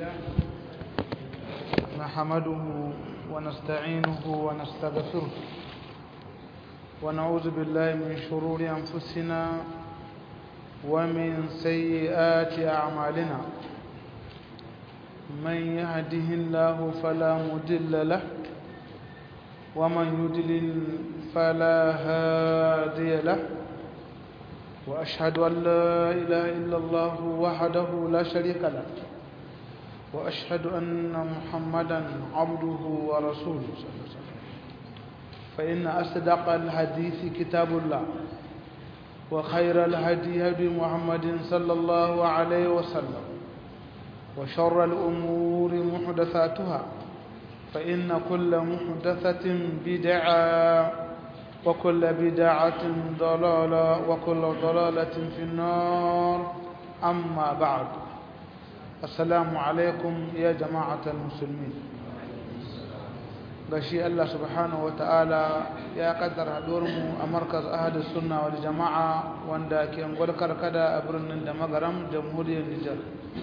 لله نحمده ونستعينه ونستغفره ونعوذ بالله من شرور أنفسنا ومن سيئات أعمالنا من يهده الله فلا مضل له ومن يضلل فلا هادي له وأشهد أن لا إله إلا الله وحده لا شريك له وأشهد أن محمدا عبده ورسوله صلى الله عليه وسلم فإن أصدق الحديث كتاب الله وخير الهدي هدي محمد صلى الله عليه وسلم وشر الأمور محدثاتها فإن كل محدثة بدعة وكل بدعة ضلالة وكل ضلالة في النار أما بعد السلام عليكم يا جماعة المسلمين gashi Allah subhanahu wataala ya kaddara mu a markaz ahadus sunna wal jama'a wanda ke ngwal karkada a birnin da magaram jamhuriyar Nijar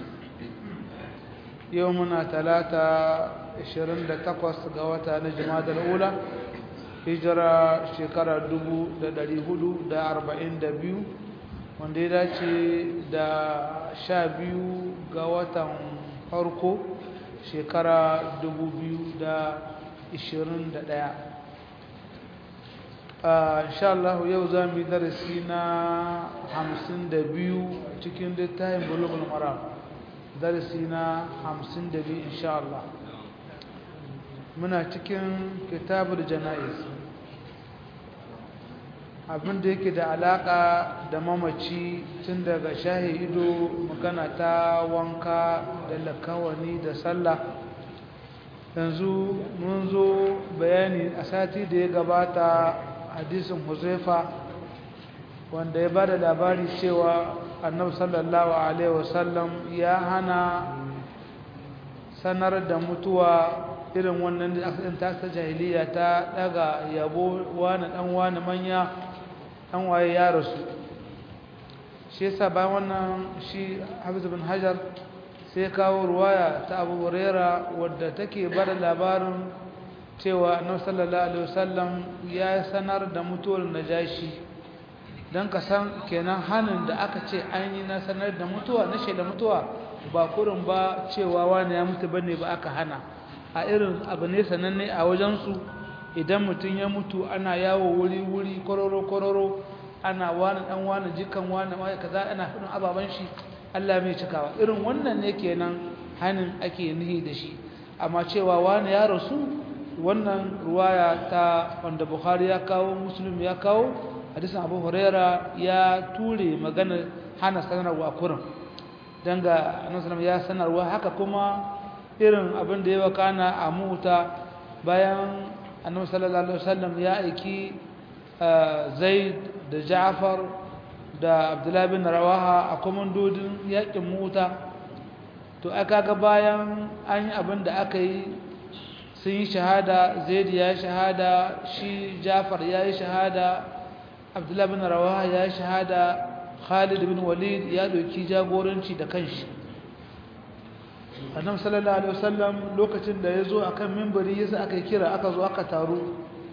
yau muna talata 28 ga wata na jumadal ula hijira shekara 442 wanda ya dace da 12 ga watan farko shekara 2021 insha Allah yau za mu yi darasi na 52 cikin littafin bulugul maram darasi na 52 insha Allah muna cikin kitabul jana'iz abin da yake da alaka da mamaci tun daga shahidu magana ta wanka da lakawani da sallah yanzu mun zo bayani a sati da ya gabata hadisin huzaifa wanda ya ba da labari cewa annabi sallallahu alaihi wasallam ya hana sanar da mutuwa irin wannan da aka ta jahiliya ta daga yabo wani dan wani manya dan waye ya rasu shi yasa bayan wannan shi Hafiz bin Hajar sai kawo ruwaya ta Abu Huraira wadda take bada labarin cewa Annabi sallallahu alaihi wasallam ya sanar da mutuwar Najashi dan ka san kenan hanin da aka ce an yi na sanar da mutuwa na shaida mutuwa ba kurin ba cewa wani ya mutu bane ba aka hana a irin abu ne sananne a wajensu idan mutum ya mutu ana yawo wuri-wuri kororo-kororo ana wani dan wani jikan wani wani kaza ana fadin ababen shi Allah mai cikawa irin wannan ne kenan hanin ake nihi da shi amma cewa wani ya rasu wannan ruwaya ta wanda Bukhari ya kawo Muslim ya kawo hadisin Abu Huraira ya ture magana hana sanarwa kurin dan ga Annabi ya sanarwa haka kuma irin abin da ya wakana a muta bayan annabi sallallahu alaihi wasallam ya aiki zaid da ja'far da abdullahi bin rawaha a komandodin yakin muta to aka ga bayan an yi abin da aka yi sun yi shahada zaid ya yi shahada shi ja'far ya yi shahada abdullahi bin rawaha ya yi shahada khalid bin walid ya doki jagoranci da kanshi annabi sallallahu alaihi wasallam lokacin da yazo akan minbari yasa aka kira aka zo aka taru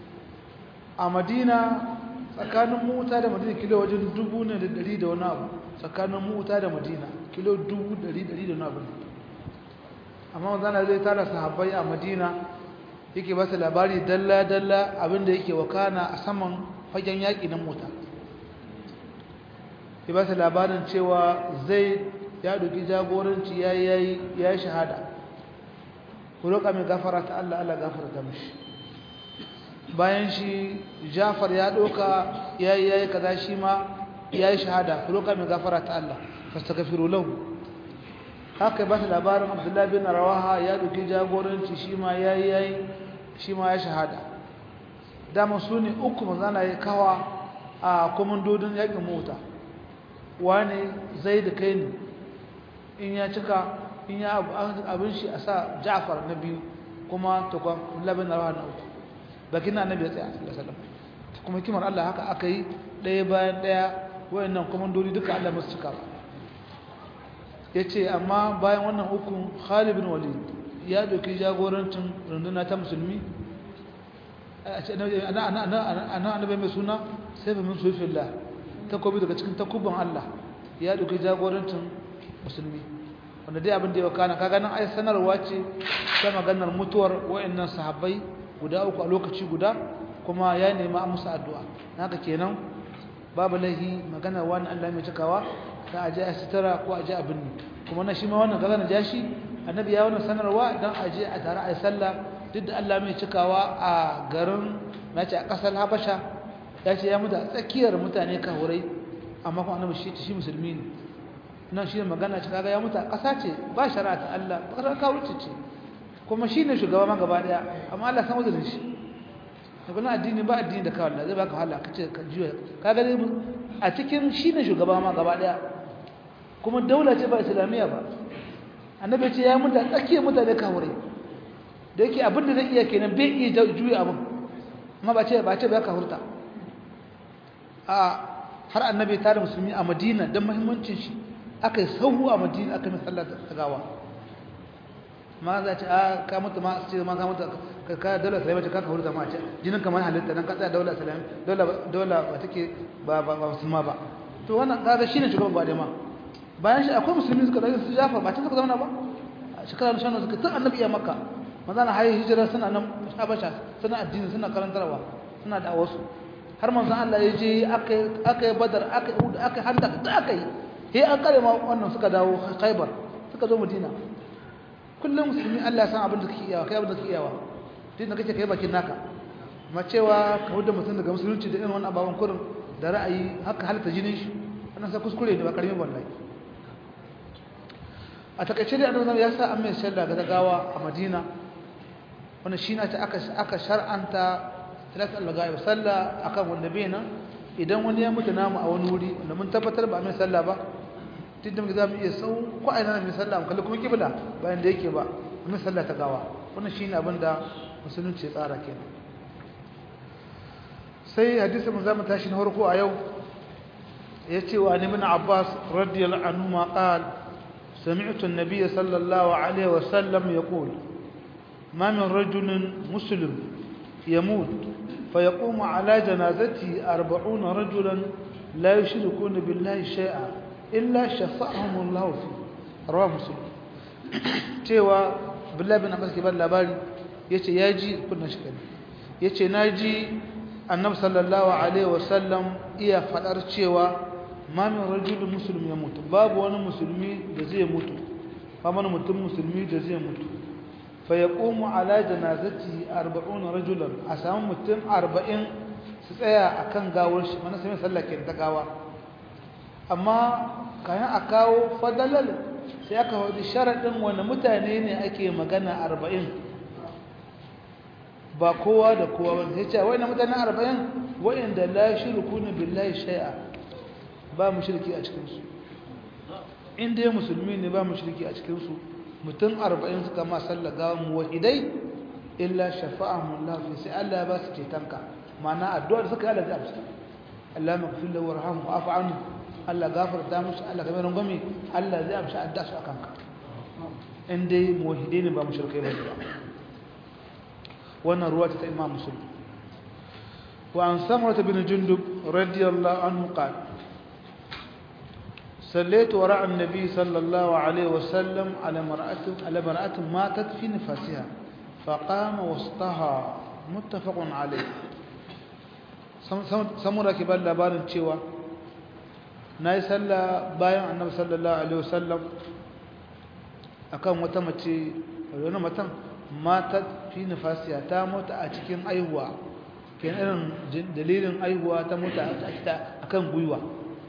a Madina tsakanin Muta da Madina kilo wajen dubu ne da dari da wani abu tsakanin Muta da Madina kilo dubu dari dari da wani abu amma manzon zai tara sahabbai a Madina yake ba su labari dalla dalla abinda yake wakana a saman fagen yaki na Muta ya ba su labarin cewa zai ya duki jagoranci ya yi shahada ku roƙa mai gafara ta Allah Allah gafara ta mishi bayan shi Jafar ya ɗauka ya yi ya yi kaza shi ma ya yi shahada ku roƙa mai gafara ta Allah fastaghfiru lahu haka ba ta labarin Abdullahi bin Rawaha ya duki jagoranci shi ma ya yi ya yi shi ma ya shahada dama su ne uku manzana ya kawa a komandodin yaƙin mota wane zai da kai ne in ya cika in ya abin shi a sa ja'far na biyu kuma takwan labin rawa na uku bakin na annabi ya tsaya sallallahu alaihi kuma kimar Allah haka aka yi ɗaya bayan ɗaya wayannan komandodi duka Allah musu cika yace amma bayan wannan hukun Khalid bin Walid ya doki jagorancin runduna ta musulmi ana ana ana annabi mai suna sai ba min sufillah takobi daga cikin takubban Allah ya doki jagorancin musulmi wanda dai abin da ya kana kaga nan ai sanarwa ce ta maganar mutuwar wayannan sahabbai guda uku a lokaci guda kuma ya nemi a musu addu'a haka kenan babu laihi maganar wani Allah mai cikawa ta aje a sitara ko aje abin ne kuma na shi ma wannan kaga na jashi annabi ya wannan sanarwa dan aje a tare a sallah duk da Allah mai cikawa a garin nace a kasar Habasha ya ce ya mutu a tsakiyar mutane kahurai amma kuma annabi shi shi musulmi ne nan shi magana ce kaga ya mutu a ƙasa ce ba shari'a ta Allah ƙasar kawuce ce kuma shi ne shugaba ma gaba ɗaya amma Allah san wajen shi da kuma addini ba addini da kawai zai baka wahala ka ce ka juya kaga dai a cikin shi ne shugaba ma gaba ɗaya kuma daula ce ba islamiyya ba annabi ce ya mutu a tsakiyar mutane kawurai da yake abin da zai iya kenan bai iya juya abin amma ba ce ba ce ba ka hurta a har annabi tare musulmi a madina don muhimmancin shi aka yi sauhu a madina aka mai sallar ta gawa ma za ce a ka mutu ma ce ma ka mutu ka ka daular salama ce ka ka hurta ma ce jinin kamar halitta dan ka tsaya daular salama daular ba take ba ba ba musulma ba to wannan kaga shine shugaban gwade ma bayan shi akwai musulmi suka dauki su jafa ba ta suka zama ba shekara da shanu suka tun annabi ya makka maza na hayi hijira suna nan habasha suna addini suna karantarwa suna da wasu har manzon Allah ya je aka aka badar aka aka handa da aka yi sai an kare ma wannan suka dawo Khaibar suka zo Madina kullum musulmi Allah ya san abin da kake iyawa kai abin da kake iyawa din da kake kai bakin naka amma cewa ka huda mutum daga musulunci da irin wannan ababan kurin da ra'ayi haka halitta jinin shi wannan sai kuskure ne ba karmi wallahi a takaice dai annabi ya sa an mai sallah ga gawa a Madina wannan shi na ta aka aka shar'anta salat al-ghaib sallah akan wanda bai nan idan wani ya mutu namu a wani wuri wanda mun tabbatar ba mai sallah ba tunda muke zamu iya sau ko a ina mai sallah mu kalli kuma kibla bayan da yake ba mai sallah ta gawa wannan shine abin da musulunci ya tsara kenan sai hadisi mun zamu tashi na farko a yau yace wa ibn Abbas radiyallahu anhu ma qala سمعت النبي صلى الله عليه وسلم يقول ما من رجل مسلم يموت فيقوم على جنازته أربعون رجلا لا يشركون بالله شيئا إلا شفعهم الله فيه رواه مسلم cewa billahi bin abbas ke ba labari yace yaji kunna shi kana yace naji annabi sallallahu alaihi wasallam iya fadar cewa ma min rajulun muslim ya mutu babu wani musulmi da zai mutu ba wani mutum musulmi da zai mutu fa yaqumu ala janazati 40 rajulan a samu mutum 40 su tsaya akan gawar shi mana sai sallah ke ta gawa amma kayan a kawo fadalal sai aka wadi sharadin wani mutane ne ake magana 40 ba kowa da kowa ba sai ce wai na mutane 40 wa'inda la shirkuna billahi shay'a ba mushriki a cikin su inda ya musulmi ne ba mushriki a cikin su mutum 40 suka ma sallar gawan muwahidai illa shafa'ahum Allah fi sai Allah ba su cetonka ma'ana addu'a da suka yi Allah zai amsa Allah maghfir lahu warhamhu wa'fu anhu Allah gafarta musu Allah kamar rangwame Allah zai amsa addu'a su akan ka in dai muwahidai ne ba mushrikai ba wannan ruwa ta Imam Muslim wa an samurata bin jundub radiyallahu anhu qala صليت وراء النبي صلى الله عليه وسلم على مرأة على مرأة ماتت في نفاسها فقام وسطها متفق عليه samura ke ban labarin cewa na yi sallah bayan annabi sallallahu alaihi wasallam akan wata mace wani matan mata fi nifasiya ta mota a cikin aihuwa ke irin dalilin aihuwa ta mota a kan gwiwa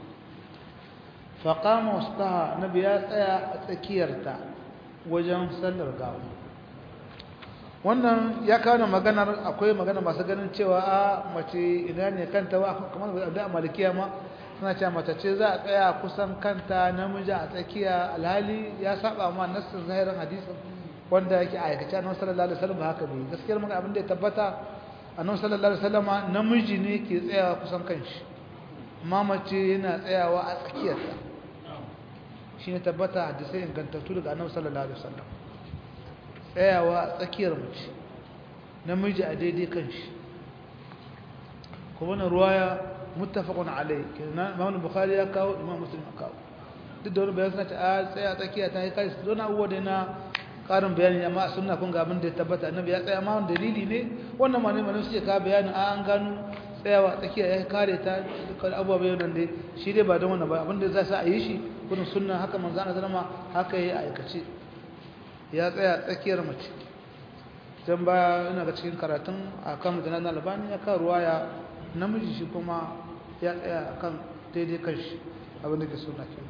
faƙama wasu taha na biya tsaya a tsakiyarta wajen sallar gawa wannan ya kawo maganar akwai magana masu ganin cewa a mace ina ne kanta ba kamar da malikiya ma suna cewa mace ce za a tsaya kusan kanta namiji a tsakiya alhali ya saba ma nassin zahirin hadisin wanda yake aikace annabi sallallahu alaihi wasallam haka bai gaskiyar magana abin da ya tabbata annabi sallallahu alaihi wasallam namiji ne ke tsayawa kusan kanshi amma mace yana tsayawa a tsakiyarsa shi ne tabbata hadisai ingantattu daga annabi sallallahu alaihi wasallam tsayawa tsakiyar mace namiji a daidai kan shi kuma wannan ruwaya muttafaqun alai kenan Imam Bukhari ya kawo Imam Muslim ya kawo duk da wani bayan suna ta a tsaya tsakiya ta yi kai su don abubuwa da na karin bayani amma a sunna kun ga abin da ya tabbata annabi ya tsaya ma dalili ne wannan ma ne ma suke ka bayanin a an gano tsayawa tsakiya ya kare ta dukkan abubuwa bayan nan dai shi dai ba don wannan ba abin da za su a yi shi gudun sunna haka manzo ana zama haka ya aikace ya tsaya tsakiyar mace can baya ina ga cikin karatun a kan mutanen albani ya kan ruwaya namiji shi kuma ya tsaya a kan daidai kan shi abin da ke suna ke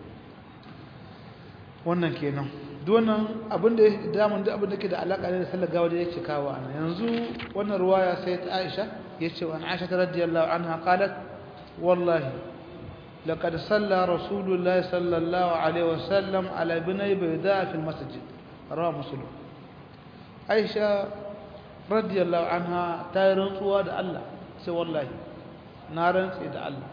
wannan kenan duwannan abin da ya damun da abin da ke da alaƙa da sallar gawa da yake kawo ana yanzu wannan ruwaya sai ta aisha ya ce wani aisha ta radiyallahu anha qalat wallahi لقد صلى رسول الله صلى الله عليه وسلم على بني بيضاء في المسجد رواه مسلم عائشة رضي الله عنها تايرن سواد الله سي والله نارن سيد الله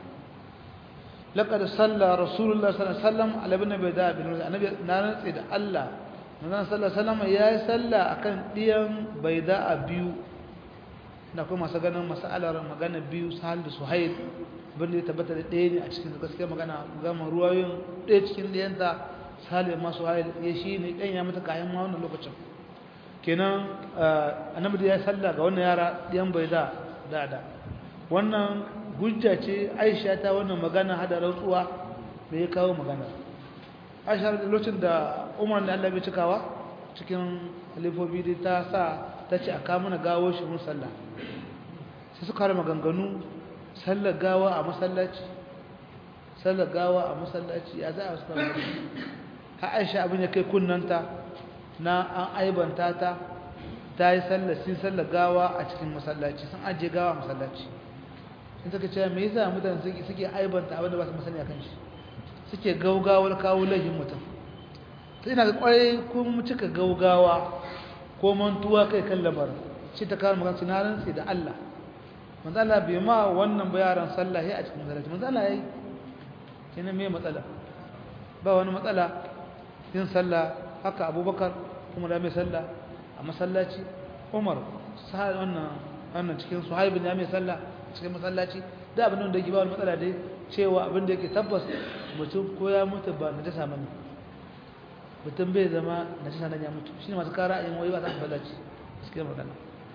لقد صلى رسول الله صلى الله عليه وسلم على بني بيضاء في المسجد النبي نارن سيد الله manzon sallallahu alaihi wasallam ya yi sallah akan diyan baida biyu da kuma masu ganin masalar magana biyu sahal da suhail abinda ya tabbata da ɗaya ne a cikin gaskiya magana gama ruwayoyin ɗaya cikin ɗayanta salim masu hail ya shi ne ɗan ya mata kayan ma wannan lokacin kenan annabi da ya salla ga wannan yara ɗiyan bai da da wannan hujja ce aisha ta wannan magana hada rantsuwa da ya kawo magana aisha da lokacin da umar da allah bai cikawa cikin halifofi dai ta sa ta ce a kamuna gawo shi mun sallah sai suka har maganganu sallar gawa a masallaci sallar gawa a masallaci ya za a wasu kamar ha aisha abin ya kai kunnanta na an aibanta ta ta yi sallar sin sallar gawa a cikin masallaci sun ajiye gawa a masallaci in suka ce me yasa mutane suke aibanta abin da ba su masani a kan shi suke gaugawar kawo laifin mutum sai ina ga kwarai kun cika gaugawa ko mantuwa kai kan lamarin shi ta kawo magana sinarin sai da Allah manzo Allah bai ma wannan ba yaran sallah a cikin masallaci manzo Allah yayi kina me matsala ba wani matsala yin sallah haka Abubakar kuma da mai sallah a masallaci Umar sai wannan wannan cikin Suhaib ne mai sallah cikin masallaci da abin da yake ba wani matsala dai cewa abin da yake tabbas mutum ko ya mutu ba na dasa mani mutum bai zama na dasa nan ya mutu shine masu kara yin wai ba ta masallaci cikin magana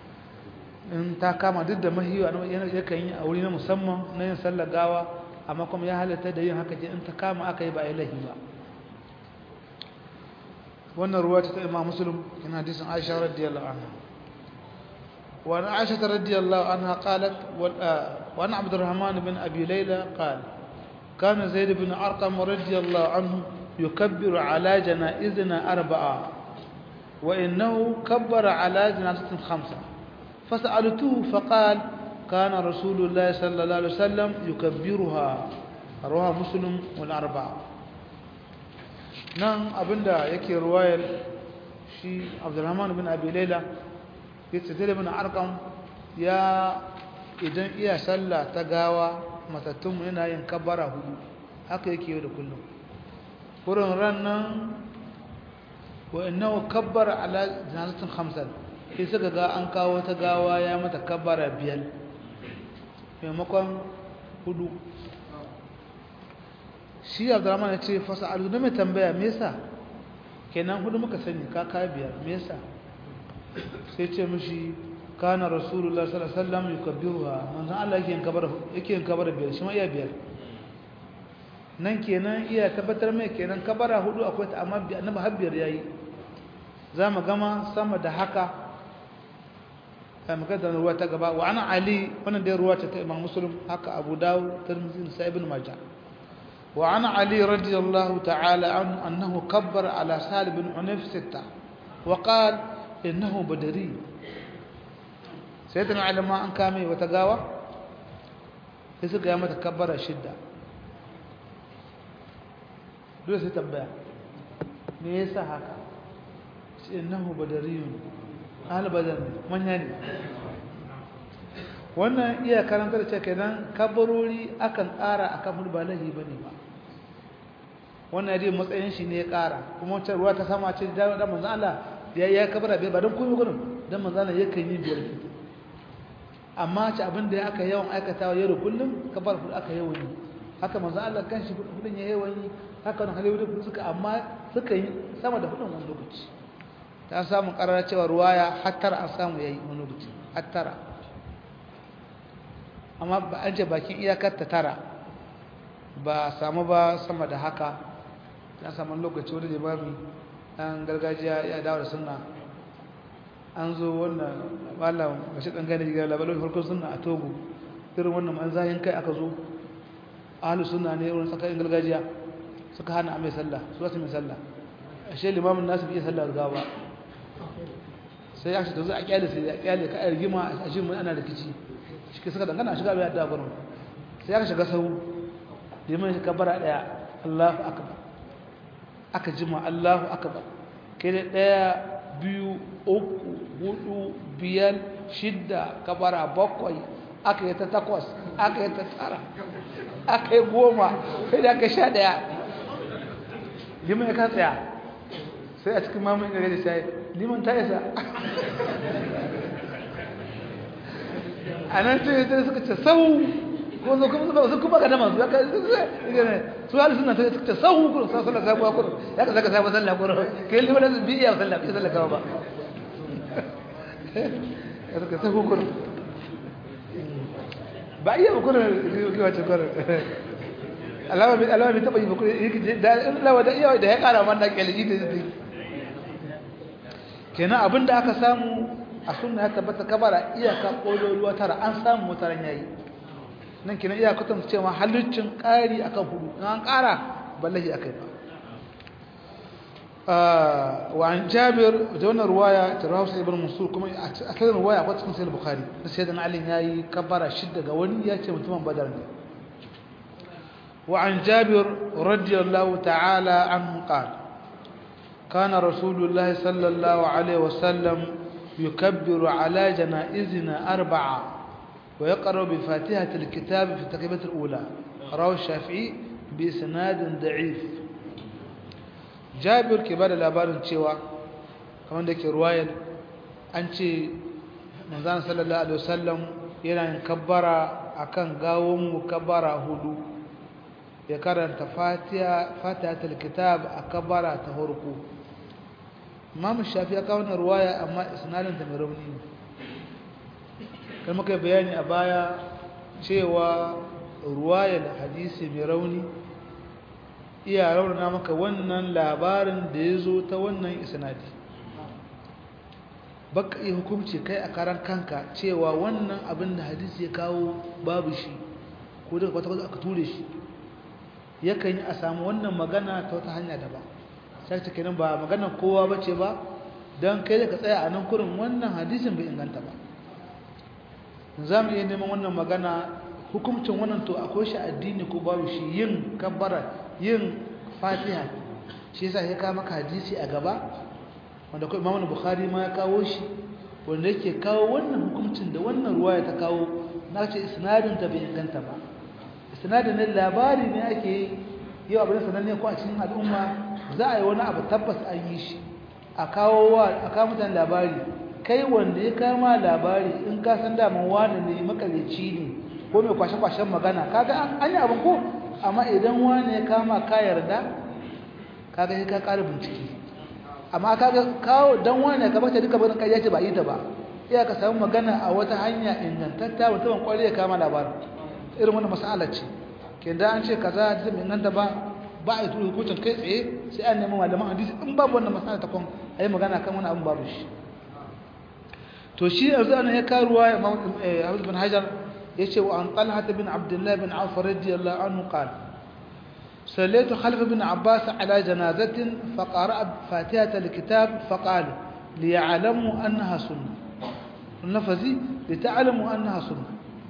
in ta kama duk da mahiwa yakan yi a wuri na musamman na yin sallar gawa amma kuma ya halatta da yin haka in ta kama aka yi ba a lahi ba wannan ruwa ta imam muslim in hadisin aisha radiyallahu anha wa an aisha radiyallahu anha qalat wa an abdurrahman bin abi layla qala kana zaid bin arqam radiyallahu anhu yukabbiru ala janaizina arba'a wa innahu kabbara ala janaizatin khamsa فسألته فقال كان رسول الله صلى الله عليه وسلم يكبرها رواه مسلم والأربعة نعم أبدا يكي رواية شي عبد الرحمن بن أبي ليلى يتسدل بن أرقم يا idan iya sallah ta gawa matattun yana yin kabbara hudu haka yake yau da kullum wurin rannan wa innahu kabbara ala janazatin khamsan sai suka ga an kawo ta gawa ya mata kabbara biyar maimakon hudu shi abdurrahman ya ce fasa alu na mai tambaya me yasa kenan hudu muka sani ka kaya biyar me yasa sai ce mishi kana rasulullah sallallahu alaihi wasallam yukabbiruha manzon Allah yake yin kabara yake yin kabara biyar shi ma iya biyar nan kenan iya tabbatar mai kenan kabara hudu akwai ta amma annabi har biyar yayi za mu gama sama da haka magana ruwa ta gaba wa ana ali wannan dai ruwa ta ta imam muslim haka abu dawud tirmidhi da ibn majah wa ana ali radiyallahu ta'ala anhu annahu kabbara ala salib bin unayf sitta wa qala innahu badari sayyidina ali ma an kame wata gawa sai suka yi mata kabbara shidda dole sai tambaya me yasa haka innahu badariyun albadar ne manya ne wannan iya karanta da cewa kenan kabarori akan ƙara akan hudu ba lahi bane ba wannan dai matsayin shi ne ya ƙara kuma wata ruwa ta sama ce da da manzo Allah ya ya kabara bai ba don komai gurin dan manzo Allah yakan yi biyar amma ci abin da aka yawan aikatawa yau da kullum kabar hudu aka yawan yi haka manzo Allah kanshi hudun ya yawan yi haka wannan halewu da suka amma suka yi sama da hudun wani lokaci ta samu karara cewa ruwaya hattara an samu yayi wani lokaci hattara amma ba an ce bakin iyakar ta tara ba samu ba sama da haka ya samu lokaci wani limami ɗan gargajiya ya dawo da sunna an zo wannan malam bashi ɗan gane jigar labarai farkon sunna a togo irin wannan an zahin kai aka zo ahalu sunna ne wurin tsakanin gargajiya suka hana mai sallah su wasu mai sallah ashe limamin nasu bai sallah da gawa sai ya shiga a kyale sai ya kyale ka a rigima a shi mun ana rikici shi suka dangana shiga bai da gurin sai aka shiga sahu liman shi kabara daya Allahu akbar aka jima Allahu akbar kai da daya biyu uku hudu biyar shidda kabara bakwai aka yi ta takwas aka yi ta tara aka yi goma sai da aka sha daya liman ya kan tsaya sai a cikin mamun gare da shayi liman ta isa a nan ce sai suka ce sau ko zo kuma su kuma ga naman su ka su hali suna ta suka ce sau kuma sa sallah sabuwa kuma ya ka saka sabuwa sallah kuma kai liman da bi iya sallah bi sallah kawa ba ya suka sau kuma ba iya ba kuma kiwace kuma alama bai alama bai taba yi ba kuma da lawa da iya da ya kara man da kyalji da zai kenan abinda aka samu a sunna ya tabbata kabara iyaka kololuwa tara an samu mutaran yayi nan kenan iya kutan cewa haluccin ƙari akan hudu in an ƙara ballahi akai ba wa an jabir da wannan ruwaya tarawu sai ibn mansur kuma a cikin ruwaya akwai cikin sahih bukhari da sayyidina ali yayi kabara shidda ga wani ya ce mutumin badar ne wa an jabir radiyallahu ta'ala anhu qala كان رسول الله صلى الله عليه وسلم يكبر على جنائزنا أربعة ويقرأ بفاتحة الكتاب في التكبيرة الأولى رواه الشافعي بإسناد ضعيف جابر كبار الأبار تشيوا كمان ذلك رواية أنتي manzan sallallahu alaihi wasallam yana yin kabbara akan gawon mu kabbara hudu ya karanta fatiha fatihatul kitab a kabbara ta farko Imam Shafi ya kawo ruwaya amma isnadin ta mai rauni ne kan muka bayani a baya cewa ruwayar hadisi mai rauni iya raunana maka wannan labarin da ya zo ta wannan isnadi baka iya hukumci kai a karan kanka cewa wannan abin da hadisi ya kawo babu shi ko daga kwata-kwata aka ture shi yakan yi a samu wannan magana ta wata hanya daban sai ta kenan ba maganar kowa ba ce ba don kai da ka tsaya a nan kurin wannan hadisin bai inganta ba za mu iya neman wannan magana hukumcin wannan to akwai shi addini ko babu shi yin kabbara yin fatiha shi yasa ya kawo maka hadisi a gaba wanda kuma imamu bukhari ma ya kawo shi wanda yake kawo wannan hukuncin da wannan ruwaya ta kawo na ce isnadin ta bai inganta ba isnadin ne labari ne ake yi yau abin sananne ko a cikin al'umma za a yi wani abu tabbas an yi shi a kawo wa a kawo mutane labari kai wanda ya kama labari in ka san daman wani ne makarici ne ko mai kwashe-kwashen magana kaga an yi abin ko amma idan wani ya kama ka yarda kaga sai ka ƙara bincike amma kaga kawo dan wani ka bata duka barin kai yace ba yi ta ba iya ka samu magana a wata hanya ingantatta mutum kware ya kama labarin irin wannan mas'ala ce ke da an ce kaza da mai inganta ba ba a yi turu hukuncin kai tsaye sai an nemi malaman hadisi in babu wannan mas'ala ta kon ayi magana kan wani abin babu shi to shi yanzu ana ya karuwa Abu bin Hajar yace wa an Talha bin Abdullah bin Auf radiyallahu anhu qala صليت خلف ابن عباس على جنازة فقرأ فاتحة الكتاب فقال ليعلموا أنها سنة النفذي لتعلموا أنها سنة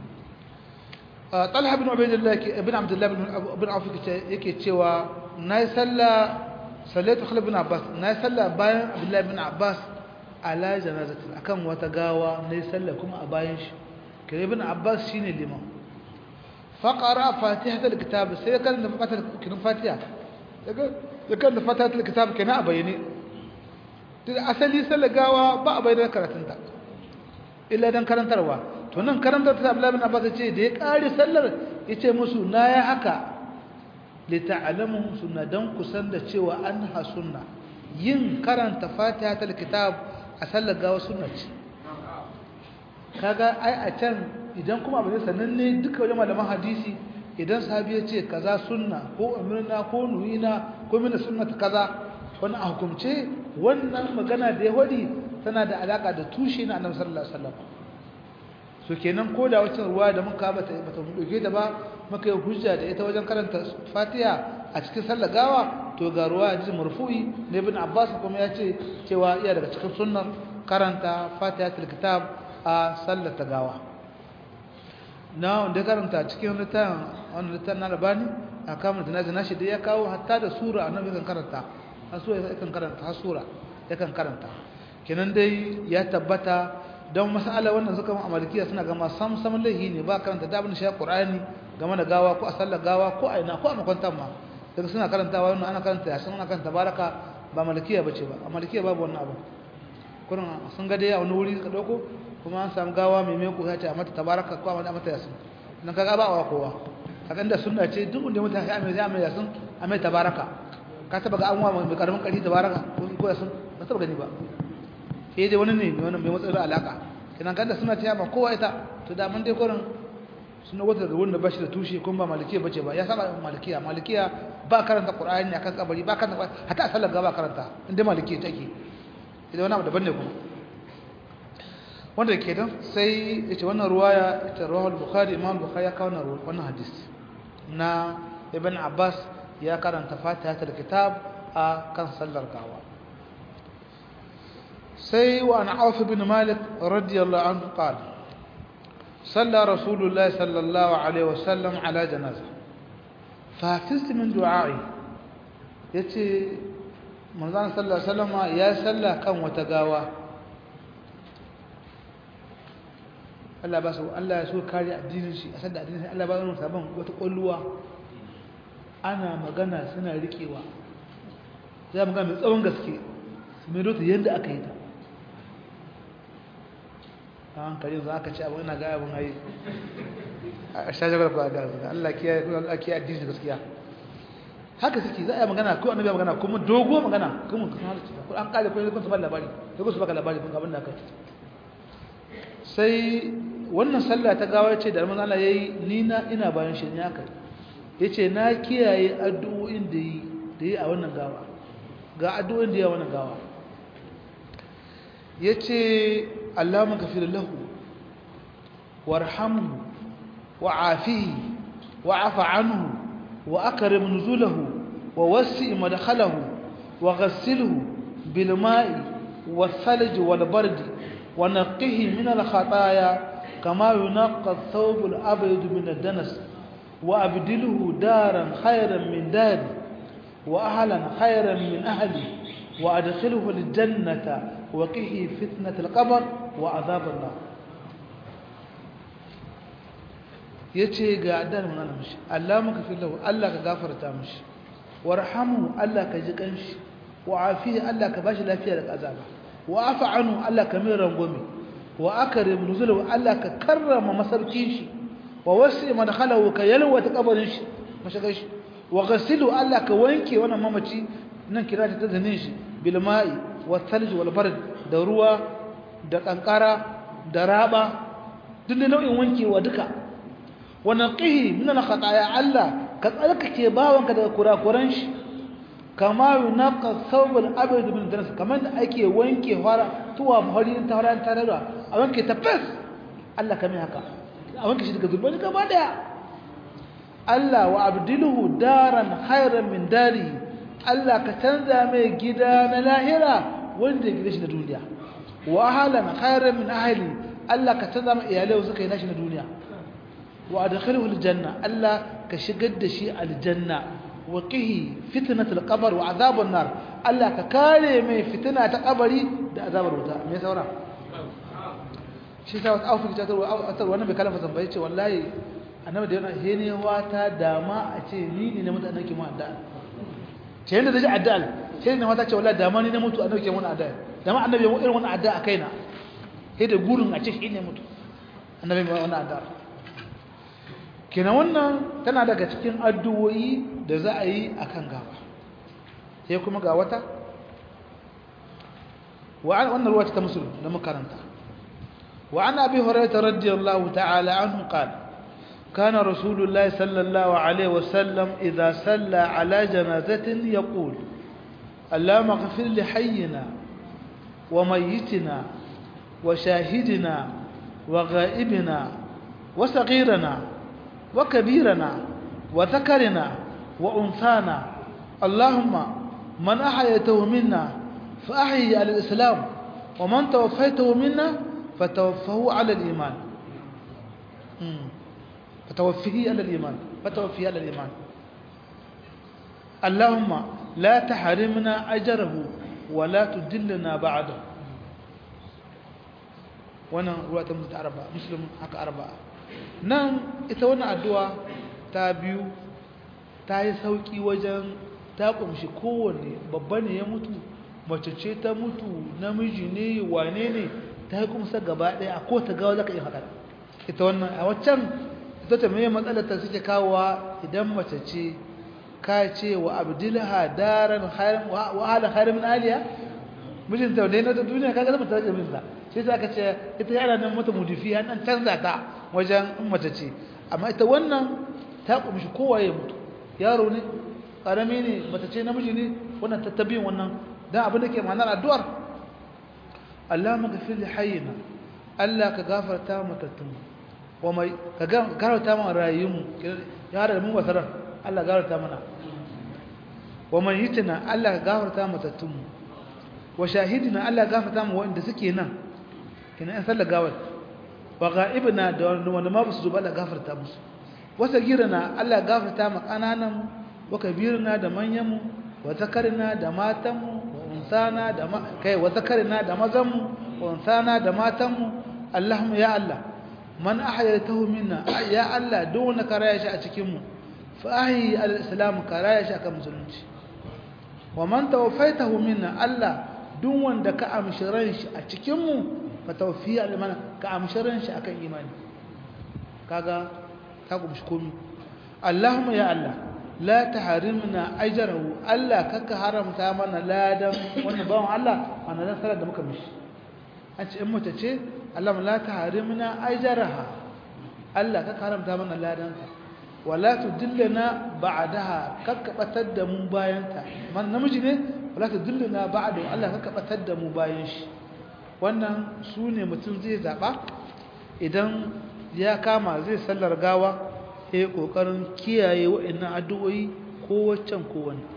طلحة بن عبيد الله ابن عبد الله بن عوف yake cewa nayi sallah sallaitu khalif ibn abbas nayi sallah bayan abdullah ibn abbas ala janazati akan wata gawa nayi sallah kuma a bayan shi kai ibn abbas shine liman فقرأ فاتحة الكتاب سيكل نفقة الفاتحة ya karanta fatatul kitab kenan a bayyane da asali sallar gawa ba a bayyana karatunta illa dan karantarwa to nan karantar ta Abdullahi bin Abbas ce da ya kare sallar yace musu na ya haka li ta'lamu sunna dan kusan da cewa an ha sunna yin karanta fatihatul kitab a sallar gawa sunna ce kaga ai a can idan kuma abu ne sananne duka wajen malaman hadisi idan sahabi ya ce kaza sunna ko amirna ko nuhina ko mina sunnata kaza wani a hukumce wannan magana da ya wadi tana da alaka da tushe na annabi sallallahu alaihi wasallam so kenan ko da wacce ruwa da muka bata bata mu dauke da ba muka yi hujja da ita wajen karanta Fatiha a cikin sallar gawa to ga ruwa ji marfu'i ne ibn Abbas kuma ya ce cewa iya daga cikin sunnar karanta Fatihatul Kitab a sallar ta gawa na wanda karanta cikin littafin wannan littafin na Albani a kamar da naji nashi da ya kawo hatta da sura annabi kan karanta har sura yakan karanta har sura yakan karanta kenan dai ya tabbata don masala wannan suka mu amalikiya suna gama sam sam lahi ne ba karanta da abin shi Qur'ani game da gawa ko a sallar gawa ko a ina ko a makwantan ma daga suna karantawa wannan ana karanta yasin ana karanta baraka ba malikiya bace ba a malikiya babu wannan abu kurin sun ga dai a wani wuri ka dauko kuma an samu gawa mai mai ko ya ce a mata tabaraka ko a mata yasin nan kaga ba wa kowa kaga inda sunna ce duk inda mutane ya mai mai yasin a mai tabaraka ka taba ga an wa mai karamin kari tabaraka ko yasin ba taba gani ba sai dai wani ne wani mai matsayin alaka kenan kanda suna cewa ba kowa ita to da mun dai kurin suna wata da wanda bashi da tushe kuma ba malikiya bace ba ya saba malikiya malikiya ba karanta qur'ani akan kabari ba karanta hatta sallar gaba karanta inda malikiya take idan wani abu daban ne kuma wanda ke dan sai yace wannan ruwaya ita rawal bukhari imam bukhari ya kawo wannan hadisi na ibn abbas ya karanta fatihatul kitab a kan sallar gawa سي وعن عوف بن مالك رضي الله عنه قال صلى رسول الله صلى الله عليه وسلم على جنازة فحفظت من دعائي يتي منظر صلى الله عليه وسلم يا صلى كم وتقاوى Allah ba su Allah ya so kare addinin shi a sanda addinin Allah ba su sabon wata kulluwa ana magana suna rikewa za mu ga mai tsawon gaske su mai rota yadda aka yi ta a hankali za aka ci abu ina ga abin hayi a shajagar ku a gaza Allah kiyaye Allah kiyaye addini gaskiya haka suke za a yi magana ko annabi magana kuma dogo magana kuma ko an kare ko kun su ba labari ko kun su baka labari kun abin da aka sai wannan sallah ta gawa ce da manzo Allah yayi ni na ina bayan shi ne haka yace na kiyaye addu'o'in da yi da yi a wannan gawa ga addu'o'in da yi a wannan gawa yace اللهم اغفر له وارحمه وعافيه وعف عنه وأكرم نزوله ووسع مدخله وغسله بالماء والثلج والبرد ونقه من الخطايا كما ينقى الثوب الأبيض من الدنس وأبدله دارا خيرا من داري وأهلا خيرا من أهلي وأدخله الجنة وقه فتنة القبر وعذاب النار yace ga addan mun ana mishi Allah maka fi lahu Allah ka gafarta mishi warhamu Allah ka ji kanshi wa afi Allah ka bashi lafiya daga azaba wa afa anhu Allah ka mai rangwame wa akrim nuzulahu Allah ka karrama masarkin shi wa wasi madkhalahu ka yalwata kabarin shi mashagar shi wa ghasilu Allah ka wanke wannan mamaci nan kira ta zanin shi bil ma'i wa thalj wal bard da ruwa da kankara da raba duk nau'in wankewa duka wa naqihi min al khataya Allah ka tsarkake bawanka daga kurakuran shi kama yunqa thawb al abd min danas kaman da ake wanke fara tuwa fari ta fara ta da a wanke ta fes Allah kame haka a wanke shi daga zurbani gaba daya Allah wa abdiluhu daran khairan min dari Allah ka canza mai gida na lahira wanda ya gida shi na duniya wa ahlan khairan min ahli Allah ka canza mai iyalai suka yi nashi na duniya wa adkhiluhu aljanna Allah ka shigar da shi aljanna wa qihi fitnatul qabr wa azabun nar Allah ka kare mai fitina ta kabari da azabar wuta me saura shi sa wasu aufin ta tarwa wannan bai kalafa zambaye ce wallahi annabi da yana henewa ta dama a ce ni ne na mutanen ki mu'adda ta yanda zai addu'a sai ne mata ce wallahi da ma ni na mutu annabi ke wani addu'a da ma annabi irin wani addu'a a kaina sai da gurin a ce shi ne mutu annabi mai wani addu'a kenan wannan tana daga cikin addu'o'i da za a yi akan gaba sai kuma ga wata wa wannan ruwa ta musulun da makaranta wa an abi hurairah radiyallahu ta'ala anhu qala كان رسول الله صلى الله عليه وسلم إذا صلى على جنازة يقول اللهم اغفر لحينا وميتنا وشاهدنا وغائبنا وصغيرنا وكبيرنا وذكرنا وأنثانا اللهم من أحيته منا فأحيي على الإسلام ومن توفيته منا فتوفه على الإيمان فتوفيه على الإيمان فتوفيه على الإيمان اللهم لا تحرمنا أجره ولا تدلنا بعده wannan ruwa ta mutu arba muslim haka arba nan ita wannan addu'a ta biyu ta yi sauki wajen ta kumshi kowanne babba ne ya mutu mace ce ta mutu namiji ne wane ne ta yi kumsa gaba ɗaya a ko ta gawa za ka yi haka ita wannan a waccan ita ta mai matsalar ta suke kawowa idan mace ce ka ce wa abdulha daran wa ala khairin aliya mijinta ne na duniya kaga zama ta da mijinta sai ta ce ita yana nan mata mudifi an dan canza ta wajen in mace ce amma ita wannan ta kumshi kowa ya mutu yaro ne karami ne mace ce namiji ne wannan tattabiyin wannan dan abin da ke ma'anar addu'ar Allah maghfir li hayyina Allah ka gafarta matattun wa mai ka gafarta mana rayuwar ya da mu wasarar Allah gafarta mana wa man yitina Allah ka gafarta matattun wa shahidina Allah gafarta mu wanda suke nan kina an sallar gawar wa ghaibina da wanda ma basu zuba Allah gafarta musu wa sagirana Allah gafarta mu kananan wa kabirina da manyan mu wa zakarina da matan mu wa unsana da kai wa zakarina da mazan mu wa unsana da matan mu Allahumma ya Allah man ahyaytahu minna ya Allah duk wanda ka raya shi a cikin mu fa ahyi al-islam ka raya shi akan musulunci wa man tawaffaytahu minna Allah duk wanda ka amshi ran shi a cikin mu fa tawfiya al-mana ka amshi ran shi akan imani kaga ka gumshi komi Allahumma ya Allah la tahrimna ajrahu Allah kaka haramta mana ladan wannan bawon Allah wannan dan salar da muka mishi an ce in mace ce Allah la tahrimna ajraha Allah kaka haramta mana ladan ka wala tudillana ba'daha kaka batar da mu bayan ta man namiji ne wala tudillana ba'da Allah kaka batar da mu bayan shi wannan sune mutum zai zaba idan ya kama zai sallar gawa ya kokarin kiyaye wa'annan addu'o'i ko waccan ko wani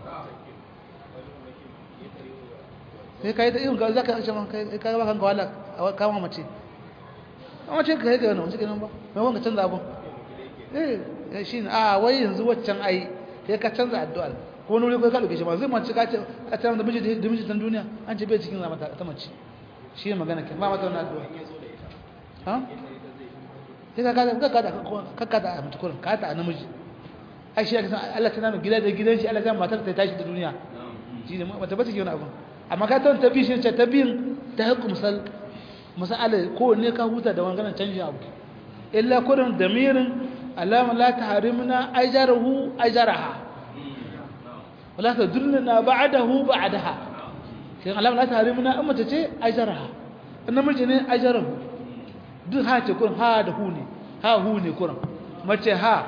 sai kai da irin ga zaka ce man kai kai ba kanka wala kama mace amma ce kai ga wannan cikin ba mai wanda canza abun eh shi ne a wai yanzu waccan ai sai ka canza addu'a ko nuri ko ka dauke shi ma zai mace ka ce a tana da miji da miji tan duniya an ce bai cikin zama ta mace shi ne magana ke ba mata wannan addu'a ha sai ka kada ka kada ka kada a mutukurin ka ta namiji ai shi aka san Allah tana mai gida da gidan shi Allah zai matar ta tashi da duniya shi ne mata ba take wani abu amma ka ta tabi shi ce tabiyin ta hukum sal masala ko ne ka huta da wanganan canjin abu illa kurin damirin alama la tahrimna ajarahu ajaraha wala tadulna ba'dahu ba'daha sai alama la tahrimna amma ta ce ajaraha namiji ne ajarahu duk ha ce kurin ha da hu ne ha hu ne kurin mace ha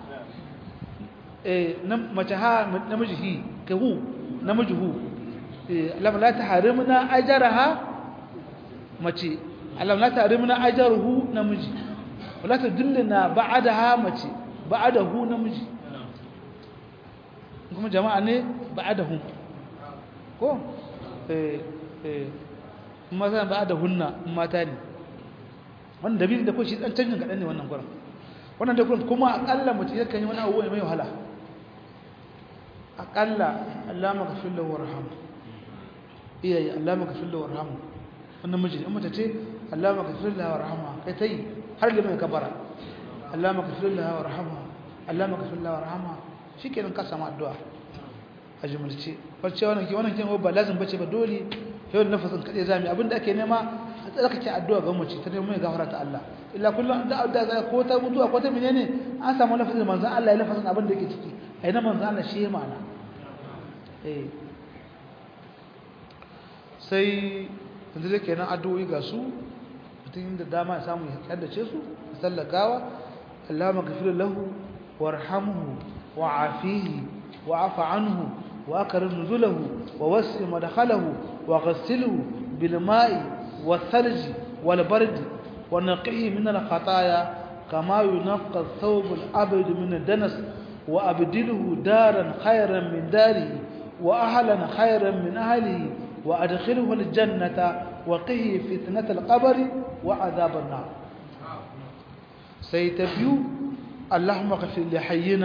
eh mace ha namiji hi ka hu namiji hu lam la tahrimna ajraha mace lam la tahrimna ajruhu namiji wala tadullina ba'daha mace ba'dahu namiji kuma jama'a ne ba'dahu ko eh eh kuma zan ba'dahunna mata ne wannan dalilin da ko shi dan canjin kadan ne wannan gurin wannan da kuma akalla mutum yakan yi wani abu mai wahala akalla Allah maka fillu warham iyaye Allah maka fillu warham wannan miji in mata ce Allah maka fillu warham kai tai har da mai kabara Allah maka fillu warham Allah maka fillu warham shikenan ka samu addu'a a jumulce wacce wannan ke wannan kin ba lazim bace ba dole yau lafazin kade zami abinda ake nema a tsarkake addu'a ga mace ta neman gafara ta Allah illa kullum da addu'a za ko ta mutuwa ko ta menene an samu lafazin manzon Allah ya lafazin abin da yake ciki ai na manzon Allah shi ma'ana eh sai yanzu da kenan addu'o'i ga su mutum da dama ya samu ya kaddace su sallakawa Allahumma ghfir lahu warhamhu wa'afihi wa'fu anhu وأكرم نزله ووسع مدخله وغسله بالماء والثلج والبرد ونقيه من الخطايا كما ينقى الثوب الأبيض من الدنس وأبدله دارا خيرا من داره وأهلا خيرا من أهله وأدخله الجنة وقه فتنة القبر وعذاب النار سيتبيو اللهم اغفر لحينا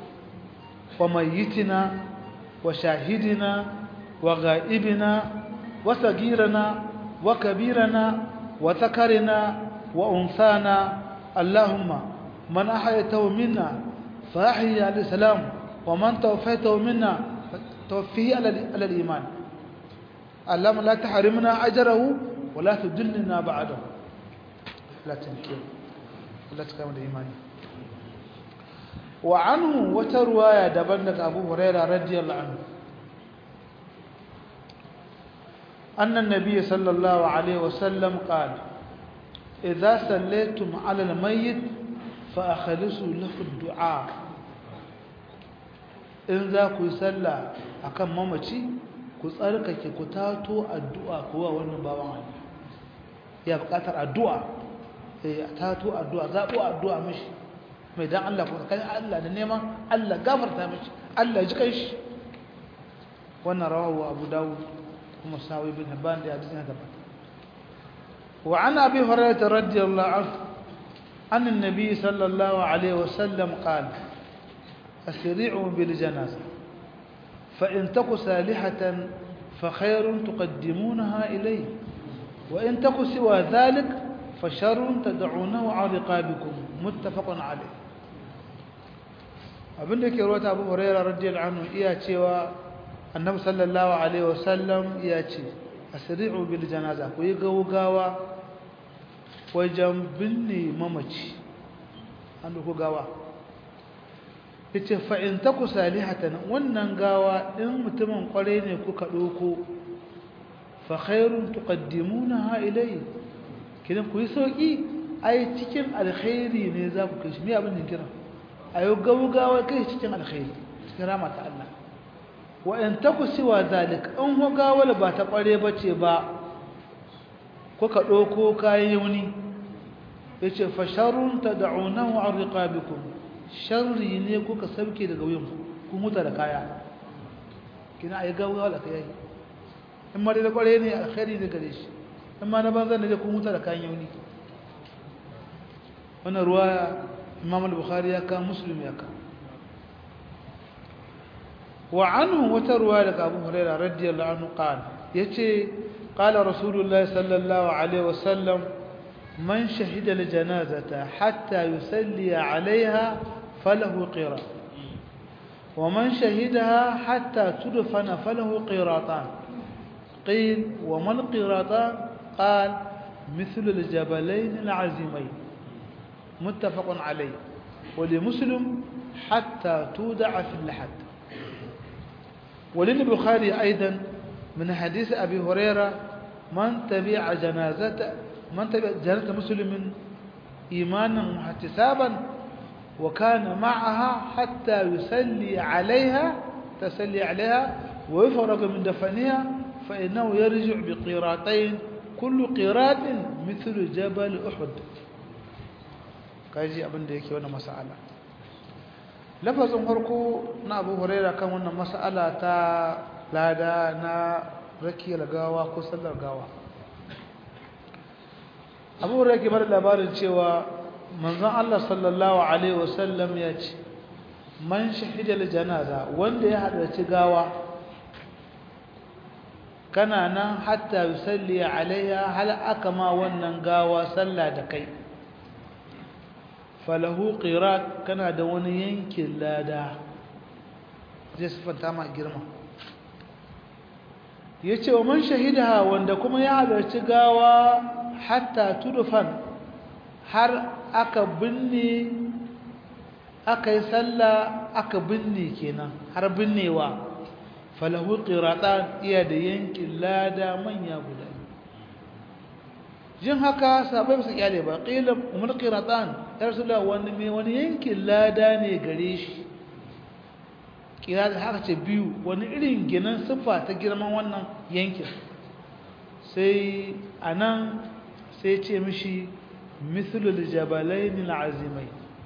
وميتنا وشاهدنا وغائبنا وصغيرنا وكبيرنا وذكرنا وأنثانا اللهم من أحيته منا فأحيي على الإسلام ومن توفيته منا توفيه على الإيمان اللهم لا تحرمنا أجره ولا تدلنا بعده لا تنكر ولا تكامل إيماني وعنه وترواية دبنك أبو هريرة رضي الله عنه أن النبي صلى الله عليه وسلم قال إذا سليتم على الميت فأخلصوا له الدعاء in za ku yi sallah akan mamaci ku tsarkake ku tato addu'a kuwa wannan bawan Allah ya buƙatar addu'a eh tato addu'a zabo addu'a mishi mai dan Allah ko kai Allah da neman Allah gafarta mishi Allah ji kai shi wannan rawahu Abu Dawud kuma Sawi bin Hibban da hadisi na gaba wa an Abi Hurairah radiyallahu anhu an annabi sallallahu alaihi wasallam qala asri'u bil janazah fa in taku salihatan fa khairun tuqaddimunaha ilayhi wa in taku siwa dhalik fa sharrun tad'unahu 'ala riqabikum muttafaqun alayh abinda yake ruwata Abu Hurairah radiyallahu anhu iya cewa Annabi sallallahu alaihi wasallam iya ce asri'u bil janaza ku yi gaugawa wajen binne mamaci an ku gawa yace fa in taku salihatan wannan gawa in mutumin kware ne kuka doko fa khairun tuqaddimunaha ilayhi kidan ku yi sauki ai cikin alkhairi ne za ku kai shi me abin da kira ayo gaugawa kai cikin alkhairi cikin rahmat Allah wa in taku siwa zalik in gawar ba ta kware bace ba kuka doko kayan yuni yace fa sharrun tad'unahu an riqabikum sharri ne kuka sauke daga wuyan ku muta da kaya kina ayi gaugawa da kai in ma da kware ne alkhairi ne gare shi in ma na banzan ne ku muta da kayan yuni wannan ruwaya imam al-bukhari ya ka muslim ya ka wa anhu wata ruwaya daga abu hurairah radiyallahu anhu qala yace qala rasulullahi sallallahu alaihi wasallam man shahida al-janazata hatta yusalli alaiha falahu qira ومن شهدها حتى تدفن فله قيراطان قيل وما القيراطان قال مثل الجبلين العزيمين متفق عليه ولمسلم حتى تودع في اللحد وللبخاري أيضا من حديث أبي هريرة من تبع جنازة من تبع جنازة مسلم إيمانا واحتسابا وكان معها حتى يسلي عليها تسلي عليها ويفرغ من دفنها فإنه يرجع بقيراتين كل قيرات مثل جبل أحد kaji abin da yake wannan mas'ala lafazin farko na Abu Huraira kan wannan mas'ala ta lada na rakiyar gawa ko sallar gawa Abu Huraira ke bar labarin cewa manzon Allah sallallahu alaihi wasallam ya ce man shahida janaza wanda ya halarci gawa kana nan hatta yusalli alaiha hal aka ma wannan gawa sallah da kai falahu qirat kana da wani yankin lada zai sifanta ma girma yace wa man shahida wanda kuma ya halarci gawa hatta tudfan har aka binne aka yi sallah aka binne kenan har binnewa falahu qiratan iya da yankin lada manya guda jin haka sabai su kyale ba qila umul qiratan ya rasulullah wani me wani yankin lada ne gare shi kira haka ce biyu wani irin ginin siffa ta girman wannan yankin sai anan sai ce mishi mithlul jabalain al'azimai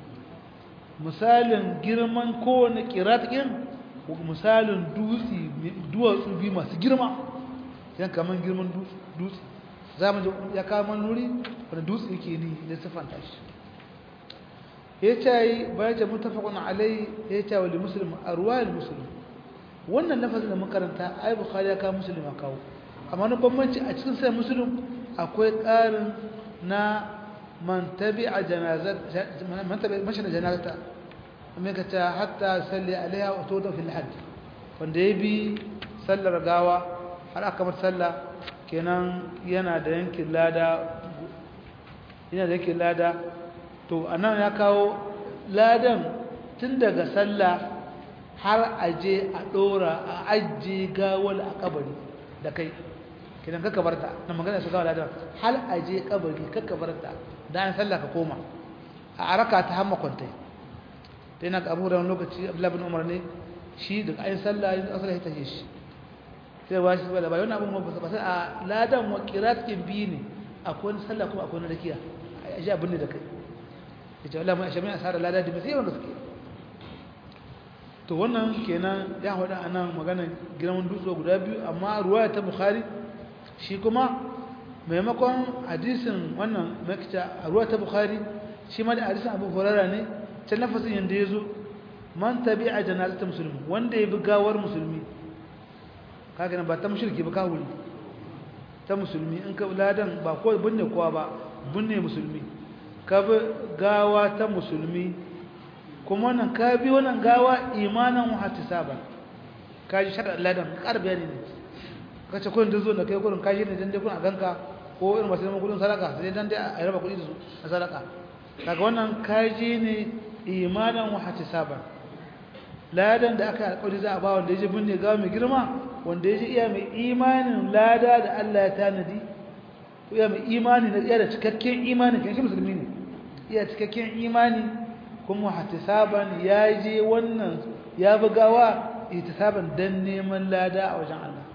misalin girman kowane kiratikin misalin dutse duwatsu biyu masu girma yan kaman girman dutse za mu ya kama nuri wani dutse yake ni da siffanta shi ya ce yi bayan ce mutafakun alai ya ce wa limusulun a ruwayar musulun wannan lafazin da makaranta ai bukhari ya kawo musulun a kawo amma na bambanci a cikin sai musulun akwai ƙarin na man tabi a mashina janazata mai ka ce hatta salli alaiha wa to da fil hajj wanda ya bi sallar gawa har aka mata sallah kenan yana da yankin lada yana da yankin lada to anan ya kawo ladan tun daga sallah har aje a dora a ajiye gawal a kabari da kai kidan ka kabarta na magana su gawa ladan har aje kabari ka kabarta da an sallah ka koma a araka ta hamma kwantai ta yana abu da wani lokaci abdullahi bin umar ne shi da ayin sallah yin asala ya tashi shi sai ba shi da bayan abin ba ba sai a ladan wa qiratin biyu ne akwai wani sallah kuma akwai wani rakiya a ji abin ne da kai yace wallahi mun ashamin asara lada da sai wanda suke to wannan kenan ya hada anan maganar girman dutse guda biyu amma ruwaya ta bukhari shi kuma maimakon hadisin wannan makita a ruwaya ta bukhari shi ma da hadisin abu hurairah ne ta nafasin yanda yazo man tabi'a janazatul muslimi wanda ya bi gawar musulmi kaga ba ta mushriki ba kawuri ta musulmi in ka ladan ba ko binne kowa ba binne musulmi ka bi gawa ta musulmi kuma wannan ka bi wannan gawa imanan wa ihtisaban ka ji shar'an ladan kar bayani ne ka ce kun zo da kai gurin ka shi ne dan dai kun a ganka ko irin masu neman kudin sadaka sai dan dai a raba kudi da su na sadaka kaga wannan ka ji ne imanan wa ihtisaban ladan da aka alƙawari za a ba wanda ya ji binne gawa mai girma wanda ya ji iya mai imanin lada da Allah ya tanadi ko iya mai imani na iya da cikakken imani kan shi musulmi ne iya cikakken imani kuma hatisaban ya je wannan ya bugawa ihtisaban dan neman lada a wajen Allah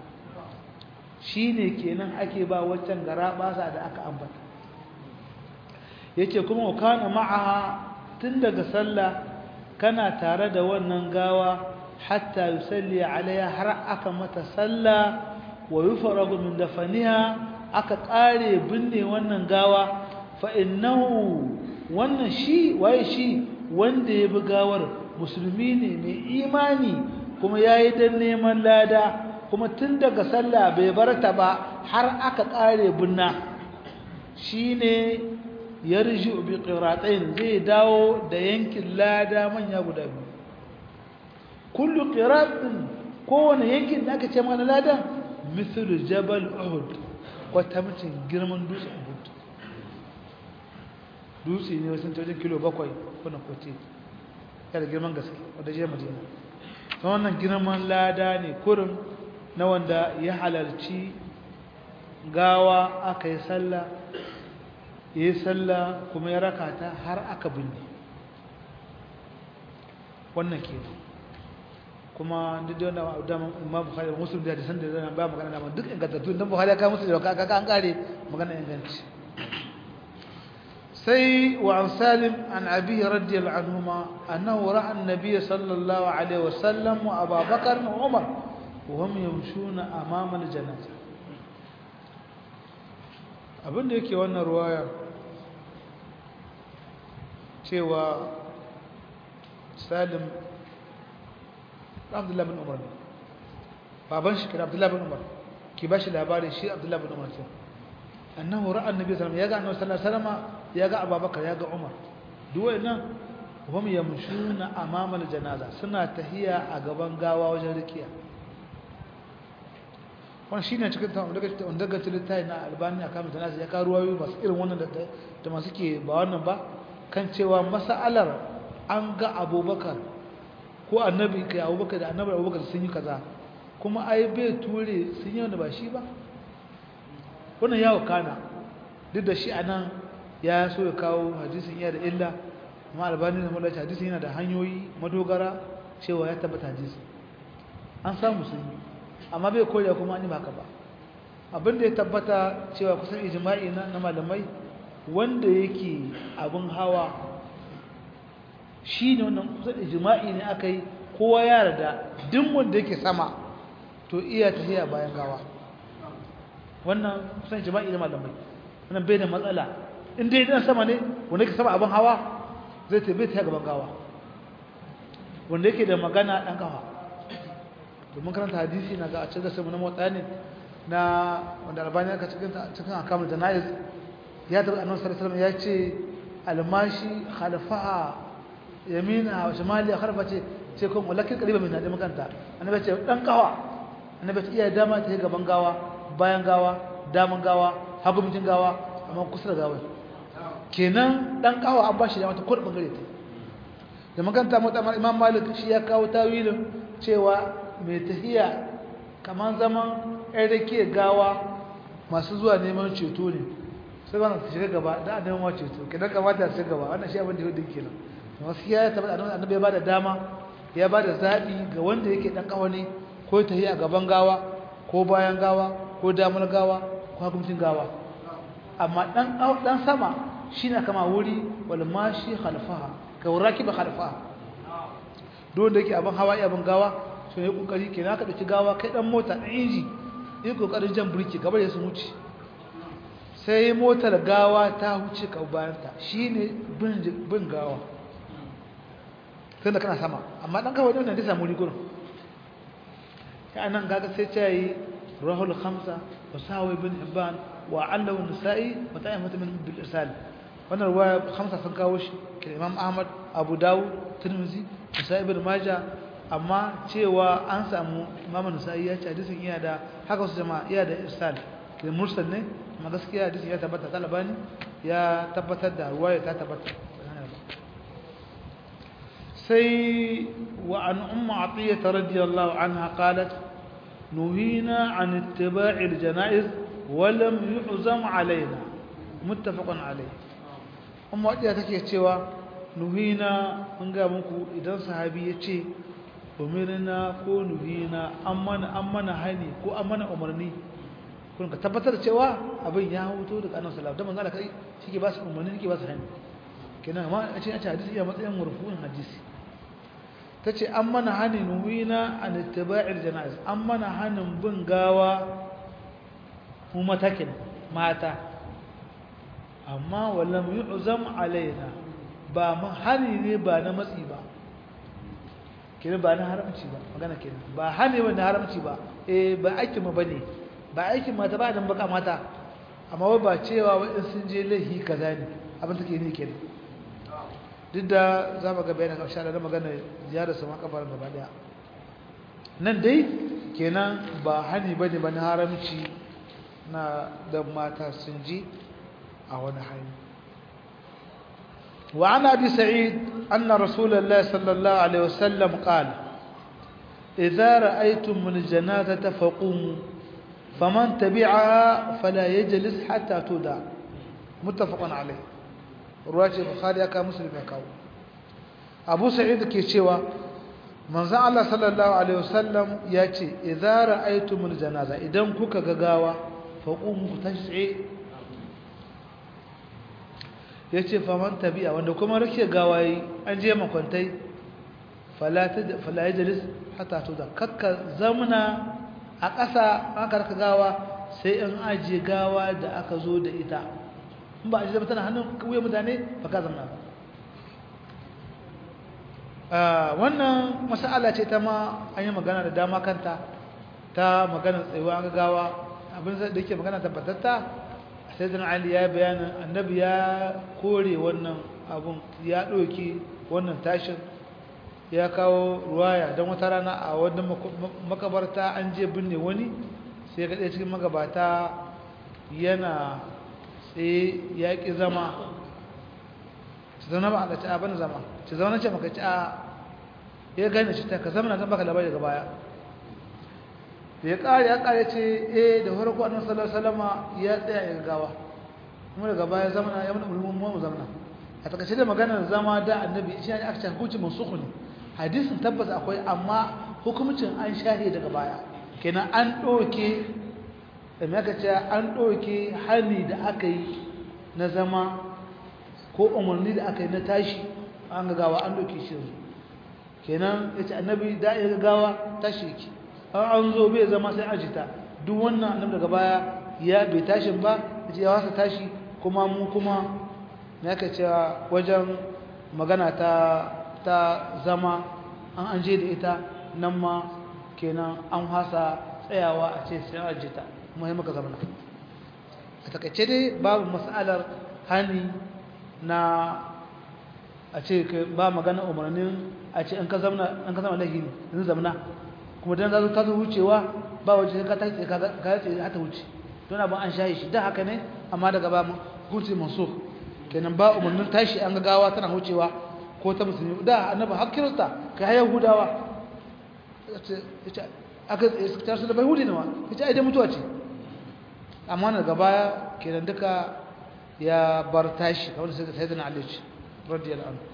shine kenan ake ba waccan garabasa da aka ambata yace kuma kana ma'aha tun daga sallah kana tare da wannan gawa hatta yusalli alaiha har aka mata sallah wa yufragu min dafaniha aka kare binne wannan gawa fa innahu wannan shi waye shi wanda ya bi gawar musulmi ne mai imani kuma yayi dan neman lada kuma tun daga sallah bai barta ba har aka kare binna shine yarji bi qiratain zai dawo da yankin lada manya guda biyu kullu qiratin kowane yankin da aka ce mana ladan mithlu jabal uhud wata mutum girman dutsen uhud dutse ne wasu wajen kilo bakwai kuna kwace yana girman gaske wadda je madina ta wannan girman lada ne kurin na wanda ya halarci gawa aka yi sallah ya yi sallah kuma ya raka ta har aka binne wannan ke kuma duk da wanda daman imam bukhari muslim da hadisan da zan ba magana da duk ingantattu dan bukhari ka musu da ka an kare magana inganci sai wa an salim an abi radiyallahu anhuma annahu ra'a an-nabiy sallallahu alaihi wasallam wa abu bakar wa umar wa hum yamshuna amama al-janazah abinda yake wannan ruwaya cewa salim abdullahi bin umar baban shi kira abdullahi bin umar ki ba shi labarin shi abdullahi bin umar ce annahu ra'a annabi sallallahu alaihi wasallam ya ga annabi sallallahu alaihi wasallam ya ga abubakar ya ga umar duk wayannan hum yamshuna amama al-janaza suna tahiya a gaban gawa wajen rikiya wannan shine cikin ta wanda wanda ga littafi na albani akan mutana ya ka ruwayoyi masu irin wannan da da masu ke ba wannan ba kan cewa mas'alar an ga abubakar ko annabi kai abubakar da annabi abubakar sun yi kaza kuma ai bai ture sun yi wanda ba shi ba wannan yawo kana duk da shi anan ya so ya kawo hadisin iya da illa amma albani da mulaci hadisin yana da hanyoyi madogara cewa ya tabbata hadisi an samu sun yi amma bai koya kuma an yi baka ba abin da ya tabbata cewa kusan ijma'i na malamai wanda yake abin hawa shi ne wannan kusan ijma'i ne aka yi kowa ya rada duk wanda yake sama to iya tafiya bayan gawa wannan kusan ijma'i na malamai wannan bai da matsala in dai dan sama ne wanda yake sama abin hawa zai tafi ta gaban gawa wanda yake da magana dan kafa domin karanta hadisi na ga a cikin samu na motsa ne na wanda albani aka cikin cikin akamul jana'iz ya tabbata annabi sallallahu alaihi wasallam ya ce almashi khalfaha yamina wa shimali khalfa ce ce kun walakin qariba min da makanta annabi ce dan kawa annabi ce iya dama ta gaban gawa bayan gawa daman gawa hagu mutin gawa amma kusa da gawa kenan dan kawa an bashi dama ta kudu bangare ta da makanta mutamar imam malik shi ya kawo tawilin cewa mai tahiya kamar zaman ɗan rake gawa masu zuwa neman ceto ne sai wannan su shiga gaba da a neman ceto kidan kamata su gaba wannan shi abin da yau kenan wasu ya tabbata annabi ya bada dama ya bada zaɓi ga wanda yake ɗan ƙawani ko tahiya gaban gawa ko bayan gawa ko damar gawa ko hukuncin gawa amma ɗan sama shi na kama wuri wal mashi khalfaha ka wuraki ba khalfaha don da yake abin hawa iya abin gawa so ya kokari kenan ka dauki gawa kai dan mota dan inji yi kokarin jan burki gaba da su wuce sai motar gawa ta huce ka bayan ta shine bin bin gawa sai da kana sama amma dan kawai dan da samu rigurin ya nan gaga sai ta yi rahul khamsa wa sawi bin hibban wa allahu nisa'i wa ta'imatu min bil irsal wannan ruwaya khamsa sun kawo shi ke imam ahmad abu dawud tirmidhi nisa'i ibn majah amma cewa an samu imamu nasa'i ya ce hadisin iya da haka wasu jama'a iya da irsal da mursal ne amma gaskiya hadisin ya tabbata talabani ya tabbatar da ruwaya ta tabbata sai wa an umma atiyya radiyallahu anha qalat nuhina an ittiba'i al-janaiz wa lam yu'zam alaina muttafaqun alayh umma atiyya take cewa nuhina mun ga muku idan sahabi ya ce umirna ko nuhina an mana hani ko an mana umarni kun ka tabbatar cewa abin ya huto daga annabi sallallahu alaihi wasallam dan kai shike ba su umarni shike ba su hani kenan amma a cikin hadisi ya matsayin marfu'in hadisi tace an mana hani nuhina an ittiba'il janaiz an mana hanin bin gawa mu matakin mata amma wallam yu'zam alaina ba mu hani ne ba na matsi ba kenan ba na haramci ba magana kenan ba hane ba na haramci ba eh ba aikin mu bane ba aikin mata ba dan baka mata amma wai ba cewa wai sun je lahi kaza ne abin take ne kenan duk da za mu ga bayanin karshe da magana ziyarar sama kafar gaba daya nan dai kenan ba hani bane ba na haramci na da mata sun je a wani hali وعن أبي سعيد أن رسول الله صلى الله عليه وسلم قال إذا رأيتم من الجنازة فقوموا فمن تبعها فلا يجلس حتى تودع متفق عليه رواية البخاري أكا مسلم يكاو أبو سعيد كيشيوا من زعل الله صلى الله عليه وسلم ياتي إذا رأيتم الجنازة إذا كوكا غاوا فقوموا تشعي ya ce faman tabi'a wanda kuma rake gawayi an je makwantai falaye jalis hata to da kakka zamuna a ƙasa aka raka gawa sai in ajiye gawa da aka zo da ita in ba a jiye tana hannun wuyan mutane ba ka zamana wannan masala ce ta ma an yi magana da dama kanta ta magana tsayuwa ga gawa abin da yake magana tabbatatta sayyidina ali ya bayanin annabi ya kore wannan abun ya ɗauki wannan tashin ya kawo ruwaya don wata rana a wannan makabarta an je binne wani sai ga ɗaya cikin magabata yana tsaye ya ƙi zama ci zauna ba a ɗaci a bane zama ci zauna ce maka ci a ya gane shi ta ka zama na zan baka labari daga baya da ya ƙare ya ƙare ce eh da farko annabi sallallahu alaihi wasallama ya tsaya ya gawa kuma daga baya zamana ya mana ulumul mu zamana a takaice da maganar zama da annabi shi ne aka ce hukunci mansukh ne hadisin tabbas akwai amma hukuncin an shahe daga baya kenan an doke da me aka ce an doke hani da aka yi na zama ko umarni da aka yi na tashi an ga gawa an doke shi yanzu kenan yace annabi da ya gawa tashi yake an zo bai zama sai ajita duk wannan annabi daga baya ya bai tashin ba yace ya wasa tashi kuma mu kuma me aka ce wajen magana ta ta zama an an je da ita nan ma kenan an hasa tsayawa a ce sai ajita kuma sai muka zama a takaice dai babu mas'alar hani na a ce ba magana umarnin a ce an ka zama an ka zama lahi ne zamana kuma dan zazo ka zo wucewa ba waje ka ta ce ka ce hata wuce don abin an shayi shi da haka ne amma daga ba hukunci mansukh kenan ba umarnin tashi an ga gawa tana wucewa ko ta musulmi da annabi har kirista kai har yahudawa aka ta su da bai hudi ne ma ita ai da mutuwa ce amma daga baya kenan duka ya bar tashi kamar sai da sayyidina ali radiyallahu anhu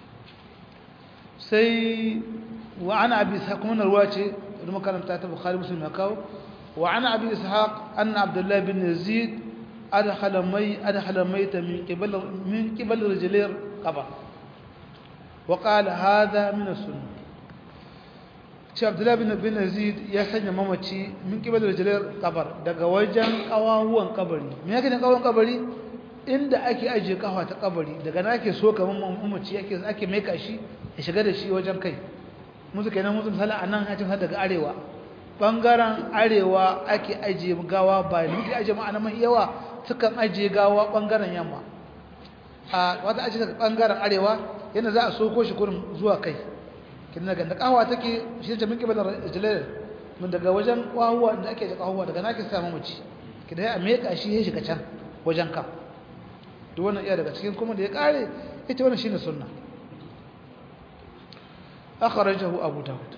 sai wa ana abi ishaq kuma ruwa ce da makaranta ta bukhari muslim ya kawo wa ana abi ishaq anna abdullah bin yazid adkhala may adkhala mayta min qibal min qibal rijlir qabr wa qala hadha min as-sunnah shi abdullah bin bin yazid ya sanya mamaci min qibal rijlir qabr daga wajen kawawuwan kabari me yake da kawawuwan kabari inda ake ajiye kafa ta kabari daga na ake so kaman mamaci yake ake maika shi ya shiga da shi wajen kai musu kenan musu misali a nan hajjin daga arewa ɓangaren arewa ake ajiye gawa ba da muke ajiye ma'ana mai yawa sukan ajiye gawa ɓangaren yamma a wata ajiye daga ɓangaren arewa yana za a soko shi kurin zuwa kai kin daga da kawa take shi da minke bada jalal mun daga wajen kwahuwa da ake da kwahuwa daga nake samu mace kidan ya meka shi ya shiga can wajen ka duk wannan iya daga cikin kuma da ya kare ita wannan shine sunna أخرجه أبو داود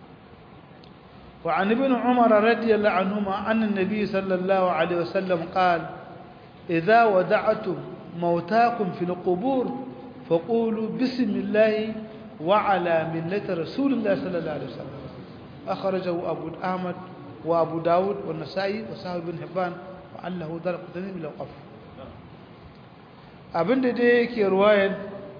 وعن ابن عمر رضي الله عنهما أن النبي صلى الله عليه وسلم قال إذا ودعتم موتاكم في القبور فقولوا بسم الله وعلى ملة رسول الله صلى الله عليه وسلم أخرجه أبو أحمد وأبو داود والنسائي وصحاب بن حبان وعله درق تنين من الوقف أبن دي رواية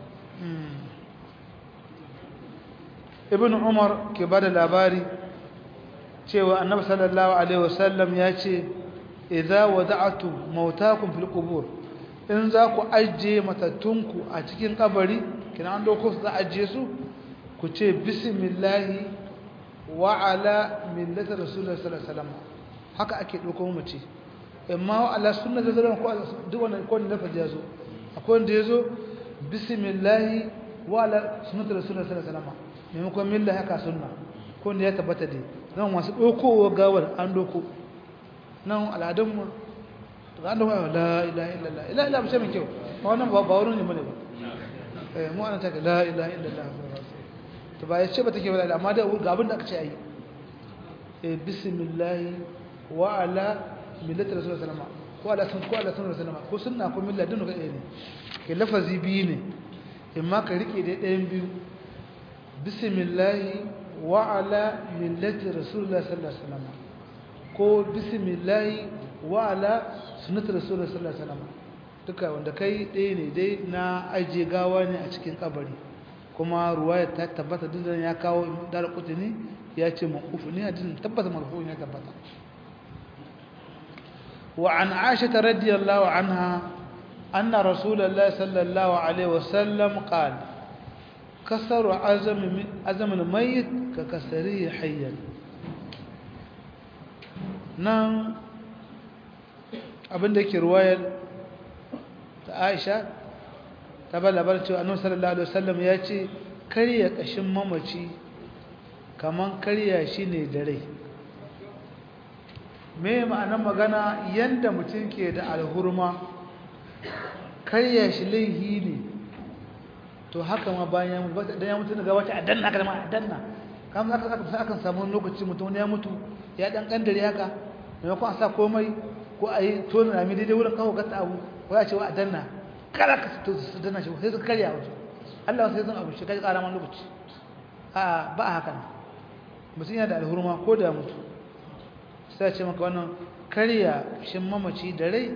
ibn umar ke bada labari cewa annabi sallallahu alaihi wasallam ya ce idza wada'tu mautakum fil qubur in za ku ajiye matattunku a cikin kabari kina an dauko su za ajiye su ku ce bismillah wa ala millati rasulullahi sallallahu alaihi wasallam haka ake dauko mu ce amma ala sunnati sallallahu alaihi wasallam ko duk wannan ko ne lafazi yazo akwai wanda yazo bismillah wa ala sunnati rasulullahi sallallahu alaihi wasallam maimakon milla haka sunna ko da ya tabbata dai nan wasu ɗaukowa gawar an ɗauko nan al'adunmu da an ɗauka la ilaha illallah ila ila mace mai kyau ba wannan ba ba wurin ne bane ba eh mu ana taka la ilaha illallah to ba ya ce ba take ba amma da ga abin da aka ce ayi eh bismillah wa ala millati rasulullah sallallahu alaihi wasallam ko ala sun ko ala sun rasulullah ko sunna ko milla dinu ga ne ke lafazi biyu ne imma ka rike da ɗayan biyu bismillahi wa ala millati rasulullah sallallahu alaihi wasallam ko bismillahi wa ala sunnati rasulullah sallallahu alaihi wasallam duka wanda kai ɗaya ne dai na aje gawa ne a cikin kabari kuma ruwaya ta tabbata duk ya kawo dar kutuni ya ce maqufu ne hadisin tabbata marfu ne tabbata wa an aisha radiyallahu anha anna rasulullah sallallahu alaihi wasallam qala كسر عزم عزم الميت ككسره حيا nan abinda yake ruwayar ta Aisha ta ba labarin cewa Annabi sallallahu alaihi wasallam ya ce karya kashin mamaci kaman karya shi ne da rai me ma'anar magana yanda mutum ke da alhurma karya shi laihi ne to haka ma bayan da ya mutu daga wata a danna aka zama a danna kamar aka aka akan samu lokaci mutum ya mutu ya dan kandare haka maimakon a sa komai ko a yi tona rami daidai wurin kawo gata abu ko ya ce wa a danna kala ka su danna shi sai su karya wasu Allah sai zan abu shi kai kara man lokaci a ba a haka mutum yana da alhurma ko da mutu sai ce maka wannan karya shin mamaci da rai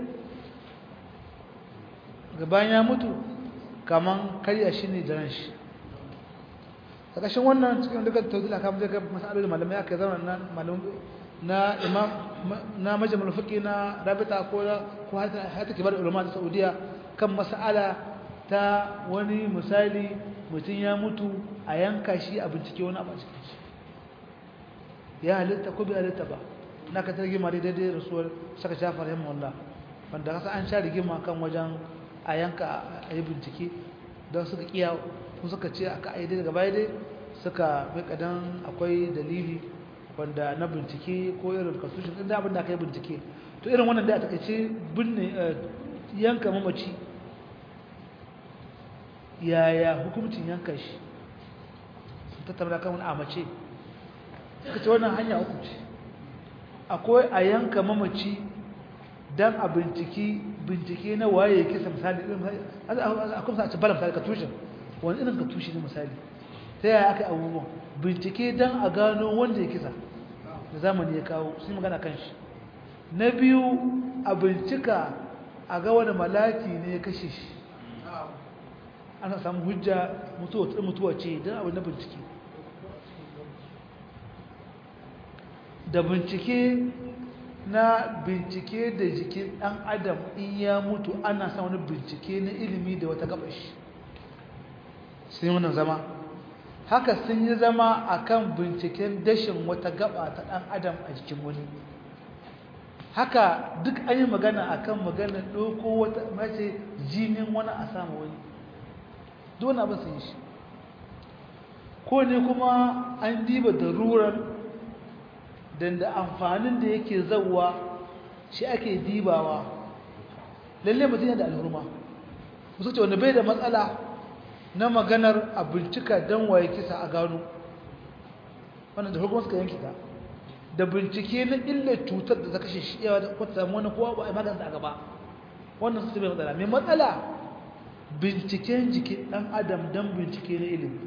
gaban ya mutu kaman karya shi ne da ran shi a ƙashin wannan cikin duka tauzil aka mu daga masalolin malamai aka zama na malamai na imam na majalisar fiqi na rabita ko ko hata kibar ulama ta saudiya kan mas'ala ta wani misali mutum ya mutu a yanka shi a bincike wani abu a cikin shi ya halitta ko bai halitta ba na ka targi ma daidai rasuwar saka shafar yamma wallah wanda kasa an sha rigima kan wajen a yanka a yi bincike don suka kiya kun suka ce aka aide daga baya dai suka bai kadan akwai dalili wanda na bincike ko irin constitution din abin da aka yi bincike to irin wannan da a takaice binne yanka mamaci yaya hukumcin yanka shi sun tattara kan wani amace suka ce wannan hanya uku ce akwai a yanka mamaci dan a binciki bincike na waye kisa misali akwai sa a ci bala misali ka tushen wani irin ka tushe ne misali ta yaya aka yi abubuwan bincike dan a gano wanda ya kisa da zamani ya kawo sun magana kan shi na biyu a bincika a ga wani malaki ne ya kashe shi ana samu hujja mutuwa ce don abin na bincike da bincike na bincike da jikin ɗan adam in ya mutu ana sa wani bincike na ilimi da wata gabashi sun yi wannan zama haka sun yi zama akan binciken dashin wata gaba ta ɗan adam a jikin wani haka duk an yi magana akan magana ɗauko wata mace jinin wani a samu wani dole abin sun yi shi ko ne kuma an diba darurar dan da amfanin da yake zauwa shi ake dibawa lalle mutum yana da alhurma musu ce wanda bai da matsala na maganar a bincika don waye kisa a gano wannan da hukumar suka yanki ta da bincike na illar cutar da ta kashe shi yawa da kwata samu wani kowa ba a maganta a gaba wannan su bai matsala mai matsala binciken jikin ɗan adam don bincike na ilimi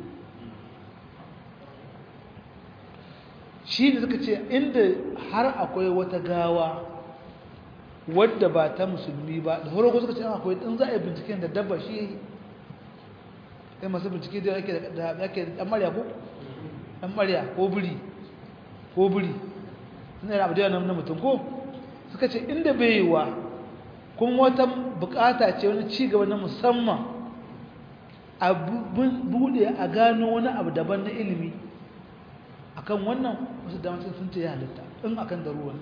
shi ne suka ce inda har akwai wata gawa wadda ba ta musulmi ba da horo suka ce akwai in za a yi binciken da dabba shi ya yi sai masu bincike da yake da yake dan marya ko dan marya ko buri ko buri ina da abu da na mutum ko suka ce inda bai yi wa kuma wata bukata ce wani ci gaba na musamman a bude a gano wani abu daban na ilimi akan wannan wasu damacin sun ce ya halitta in akan daruwa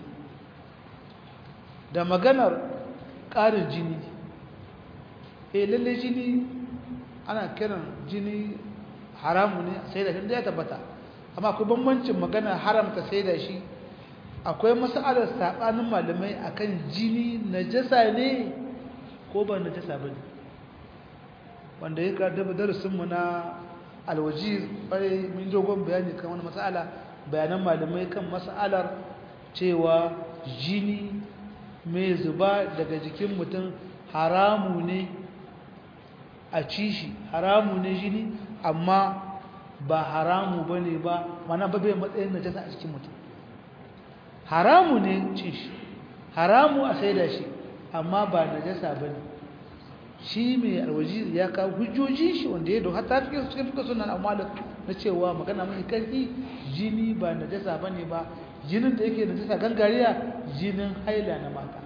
da maganar ƙarin jini eh lalle jini ana kiran jini haramu ne sai da shi ya tabbata amma akwai bambancin magana haramta sai da shi akwai masalar sabanin malamai akan jini najasa ne ko ba najasa ba ne wanda ya karɗa darasinmu na alwajiz ƙwarai mun dogon bayani kan wani masala bayanan malamai kan masalar cewa jini mai zuba daga jikin mutum haramu ne a ci shi haramu ne jini amma ba haramu ba ne ba mana ba bai matsayin najasa a cikin mutum haramu ne ci shi haramu a saida shi amma ba najasa ba ne shi mai alwaji ya kawo hujjoji shi wanda ya doha ta cikin cikin fuka sunan amalin na cewa magana mai karfi jini ba najasa ba ne ba jinin da yake najasa gangariya jinin haila na mata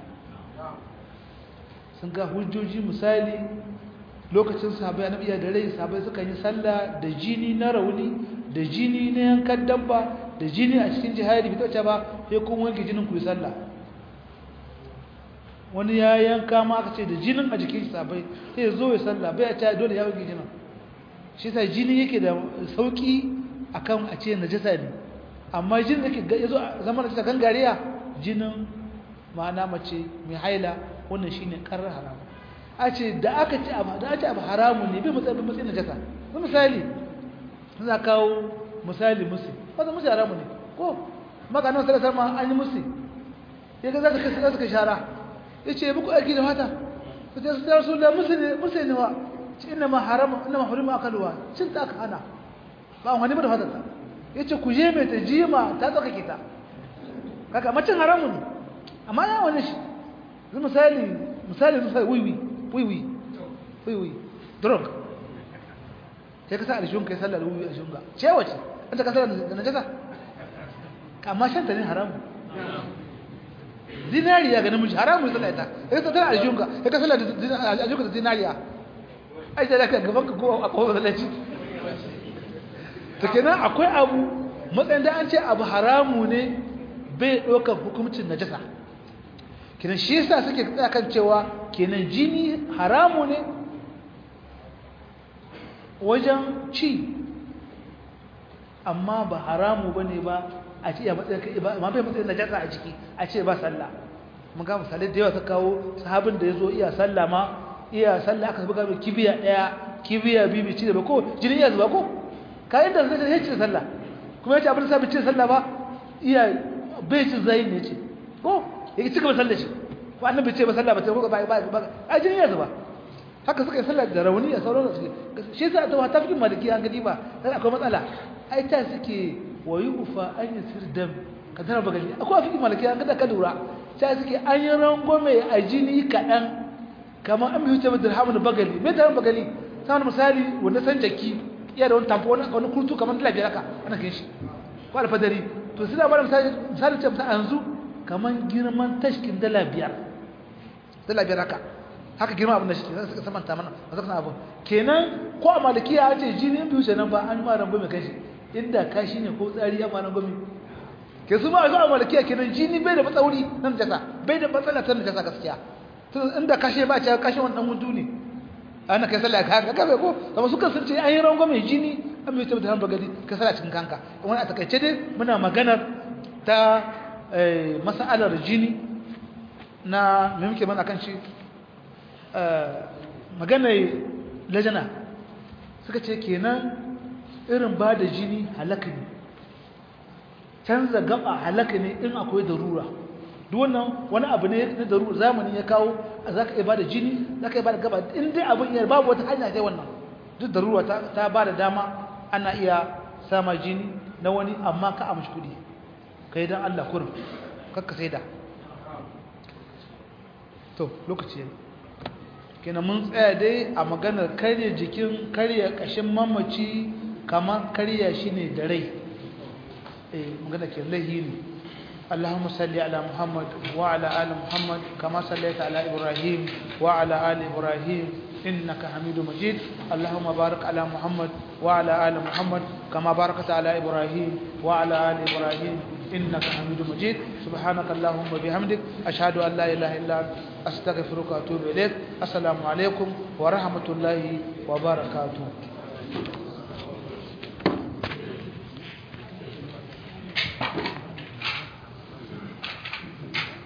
sun ga hujjoji misali lokacin sahabai annabi ya da rai sahabai suka yi sallah da jini na rauni da jini na yankan dabba da jini a cikin jihadi bai tace ba sai kun wanke jinin ku yi sallah wani ya yanka ma aka ce da jinin a jikin sahabai sai zo ya sallah bai a ce dole ya wanke jinin shi sai jini yake da sauki akan a ce najasa ne amma jinin da ke yazo zama da gangariya jinin ma'ana mace mai haila wannan shine karar haramu a ce da aka ce abu da aka abu haramun ne bai matsayin matsayin najasa na misali za kawo misali musu wanda musu haramun ne ko maka nan sai sama an yi musu ya ga za su kai za su kai shara ya ce muku aiki da fata su ce su da rasu da musu ne musu ne wa ce ina ma haramun ina ma hurima akaluwa cin ta aka hana ba wani ba da fata ta ya ce ku je mai ta jima ta tsakake ta kaka macin haramun ne amma ya wani shi zai misali misali misali wiwi wiwi wiwi drug sai ka sa alishun kai sallar wiwi a shunga ce wace an ta kasar da najasa amma shan ta ne haramun zinariya ga namiji haramun sallar ita ya ka tana alishun ka ya ka sallar alishun ka da zinariya ai da ka gaban ka ko a kowa sallaci ta kenan akwai abu matsayin da an ce abu haramu ne bai ɗaukar hukumcin najasa kenan shi yasa suke tsaya kan cewa kenan jini haramu ne wajen ci amma ba haramu bane ba a ce ya matsayin ba ma bai matsayin najasa a ciki a ce ba sallah mun ga misalai da yawa ta kawo sahabin da yazo iya sallah ma iya sallah aka buga mai kibiya daya kibiya bibi ci da ba ko jini iya zuba ko ka inda zai ya ci sallah kuma yace abin sa bi ci sallah ba iya bai ci zai ne ce ko yake cika ba sallah shi ko annabi ce ba sallah ba ta ko ba ba a jini ya zuba haka suka yi sallah da rauni a sauran su shi yasa ta wata fikin maliki an gadi ba dan akwai matsala ai ta suke wayu ufa an yasir dam kadar bagali akwai fikin maliki an gada ka lura ta suke an yi rangome a jini kadan kamar an biyu ta dirhamun bagali me dirhamun bagali saboda misali wanda san jaki iya da wani tamfo wani kurtu kamar dala biyar haka ana kin shi ko alfadari to suna bada misali misali ce misali yanzu kamar girman tashkin dala biyar dala biyar haka haka girma abin da shi zai suka samanta mana a zafin abu kenan ko a malikiya ya ce jini biyu ce nan ba an ma rango mai kashi inda kashi ne ko tsari ya ma rango mai ke su ma a zuwa malikiya kenan jini bai da matsauri nan jasa bai da matsala ta jasa gaskiya inda kashi ba ce kashi wani dan mutu ne ana kai sallah ka ga bai ko kuma suka sun ce an yi rango mai jini an bai tabbata ba gadi ka sallah cikin kanka wani a takaice dai muna maganar ta mas'alar jini na me muke mana kan shi maganar lajana suka ce kenan irin ba da jini halaka ne canza gaba halaka ne in akwai darura duk wannan wani abu ne na darura zamani ya kawo za ka iya ba da jini za ka iya ba da gaba in dai abin iya babu wata hanya sai wannan duk darura ta ba da dama ana iya sama jini na wani amma ka amshi kudi ka yi don allah kurin kakka sai da to lokaci yanzu kina mun tsaya dai a maganar karya jikin karya kashin mamaci kamar karya shi ne da rai eh magana ke lahi ne اللهم صل على محمد وعلى آل محمد كما صليت على إبراهيم وعلى آل إبراهيم إنك حميد مجيد اللهم بارك على محمد وعلى آل محمد كما باركت على إبراهيم وعلى آل إبراهيم إنك حميد مجيد سبحانك اللهم وبحمدك أشهد أن لا إله إلا أنت أستغفرك وأتوب إليك السلام عليكم ورحمة الله وبركاته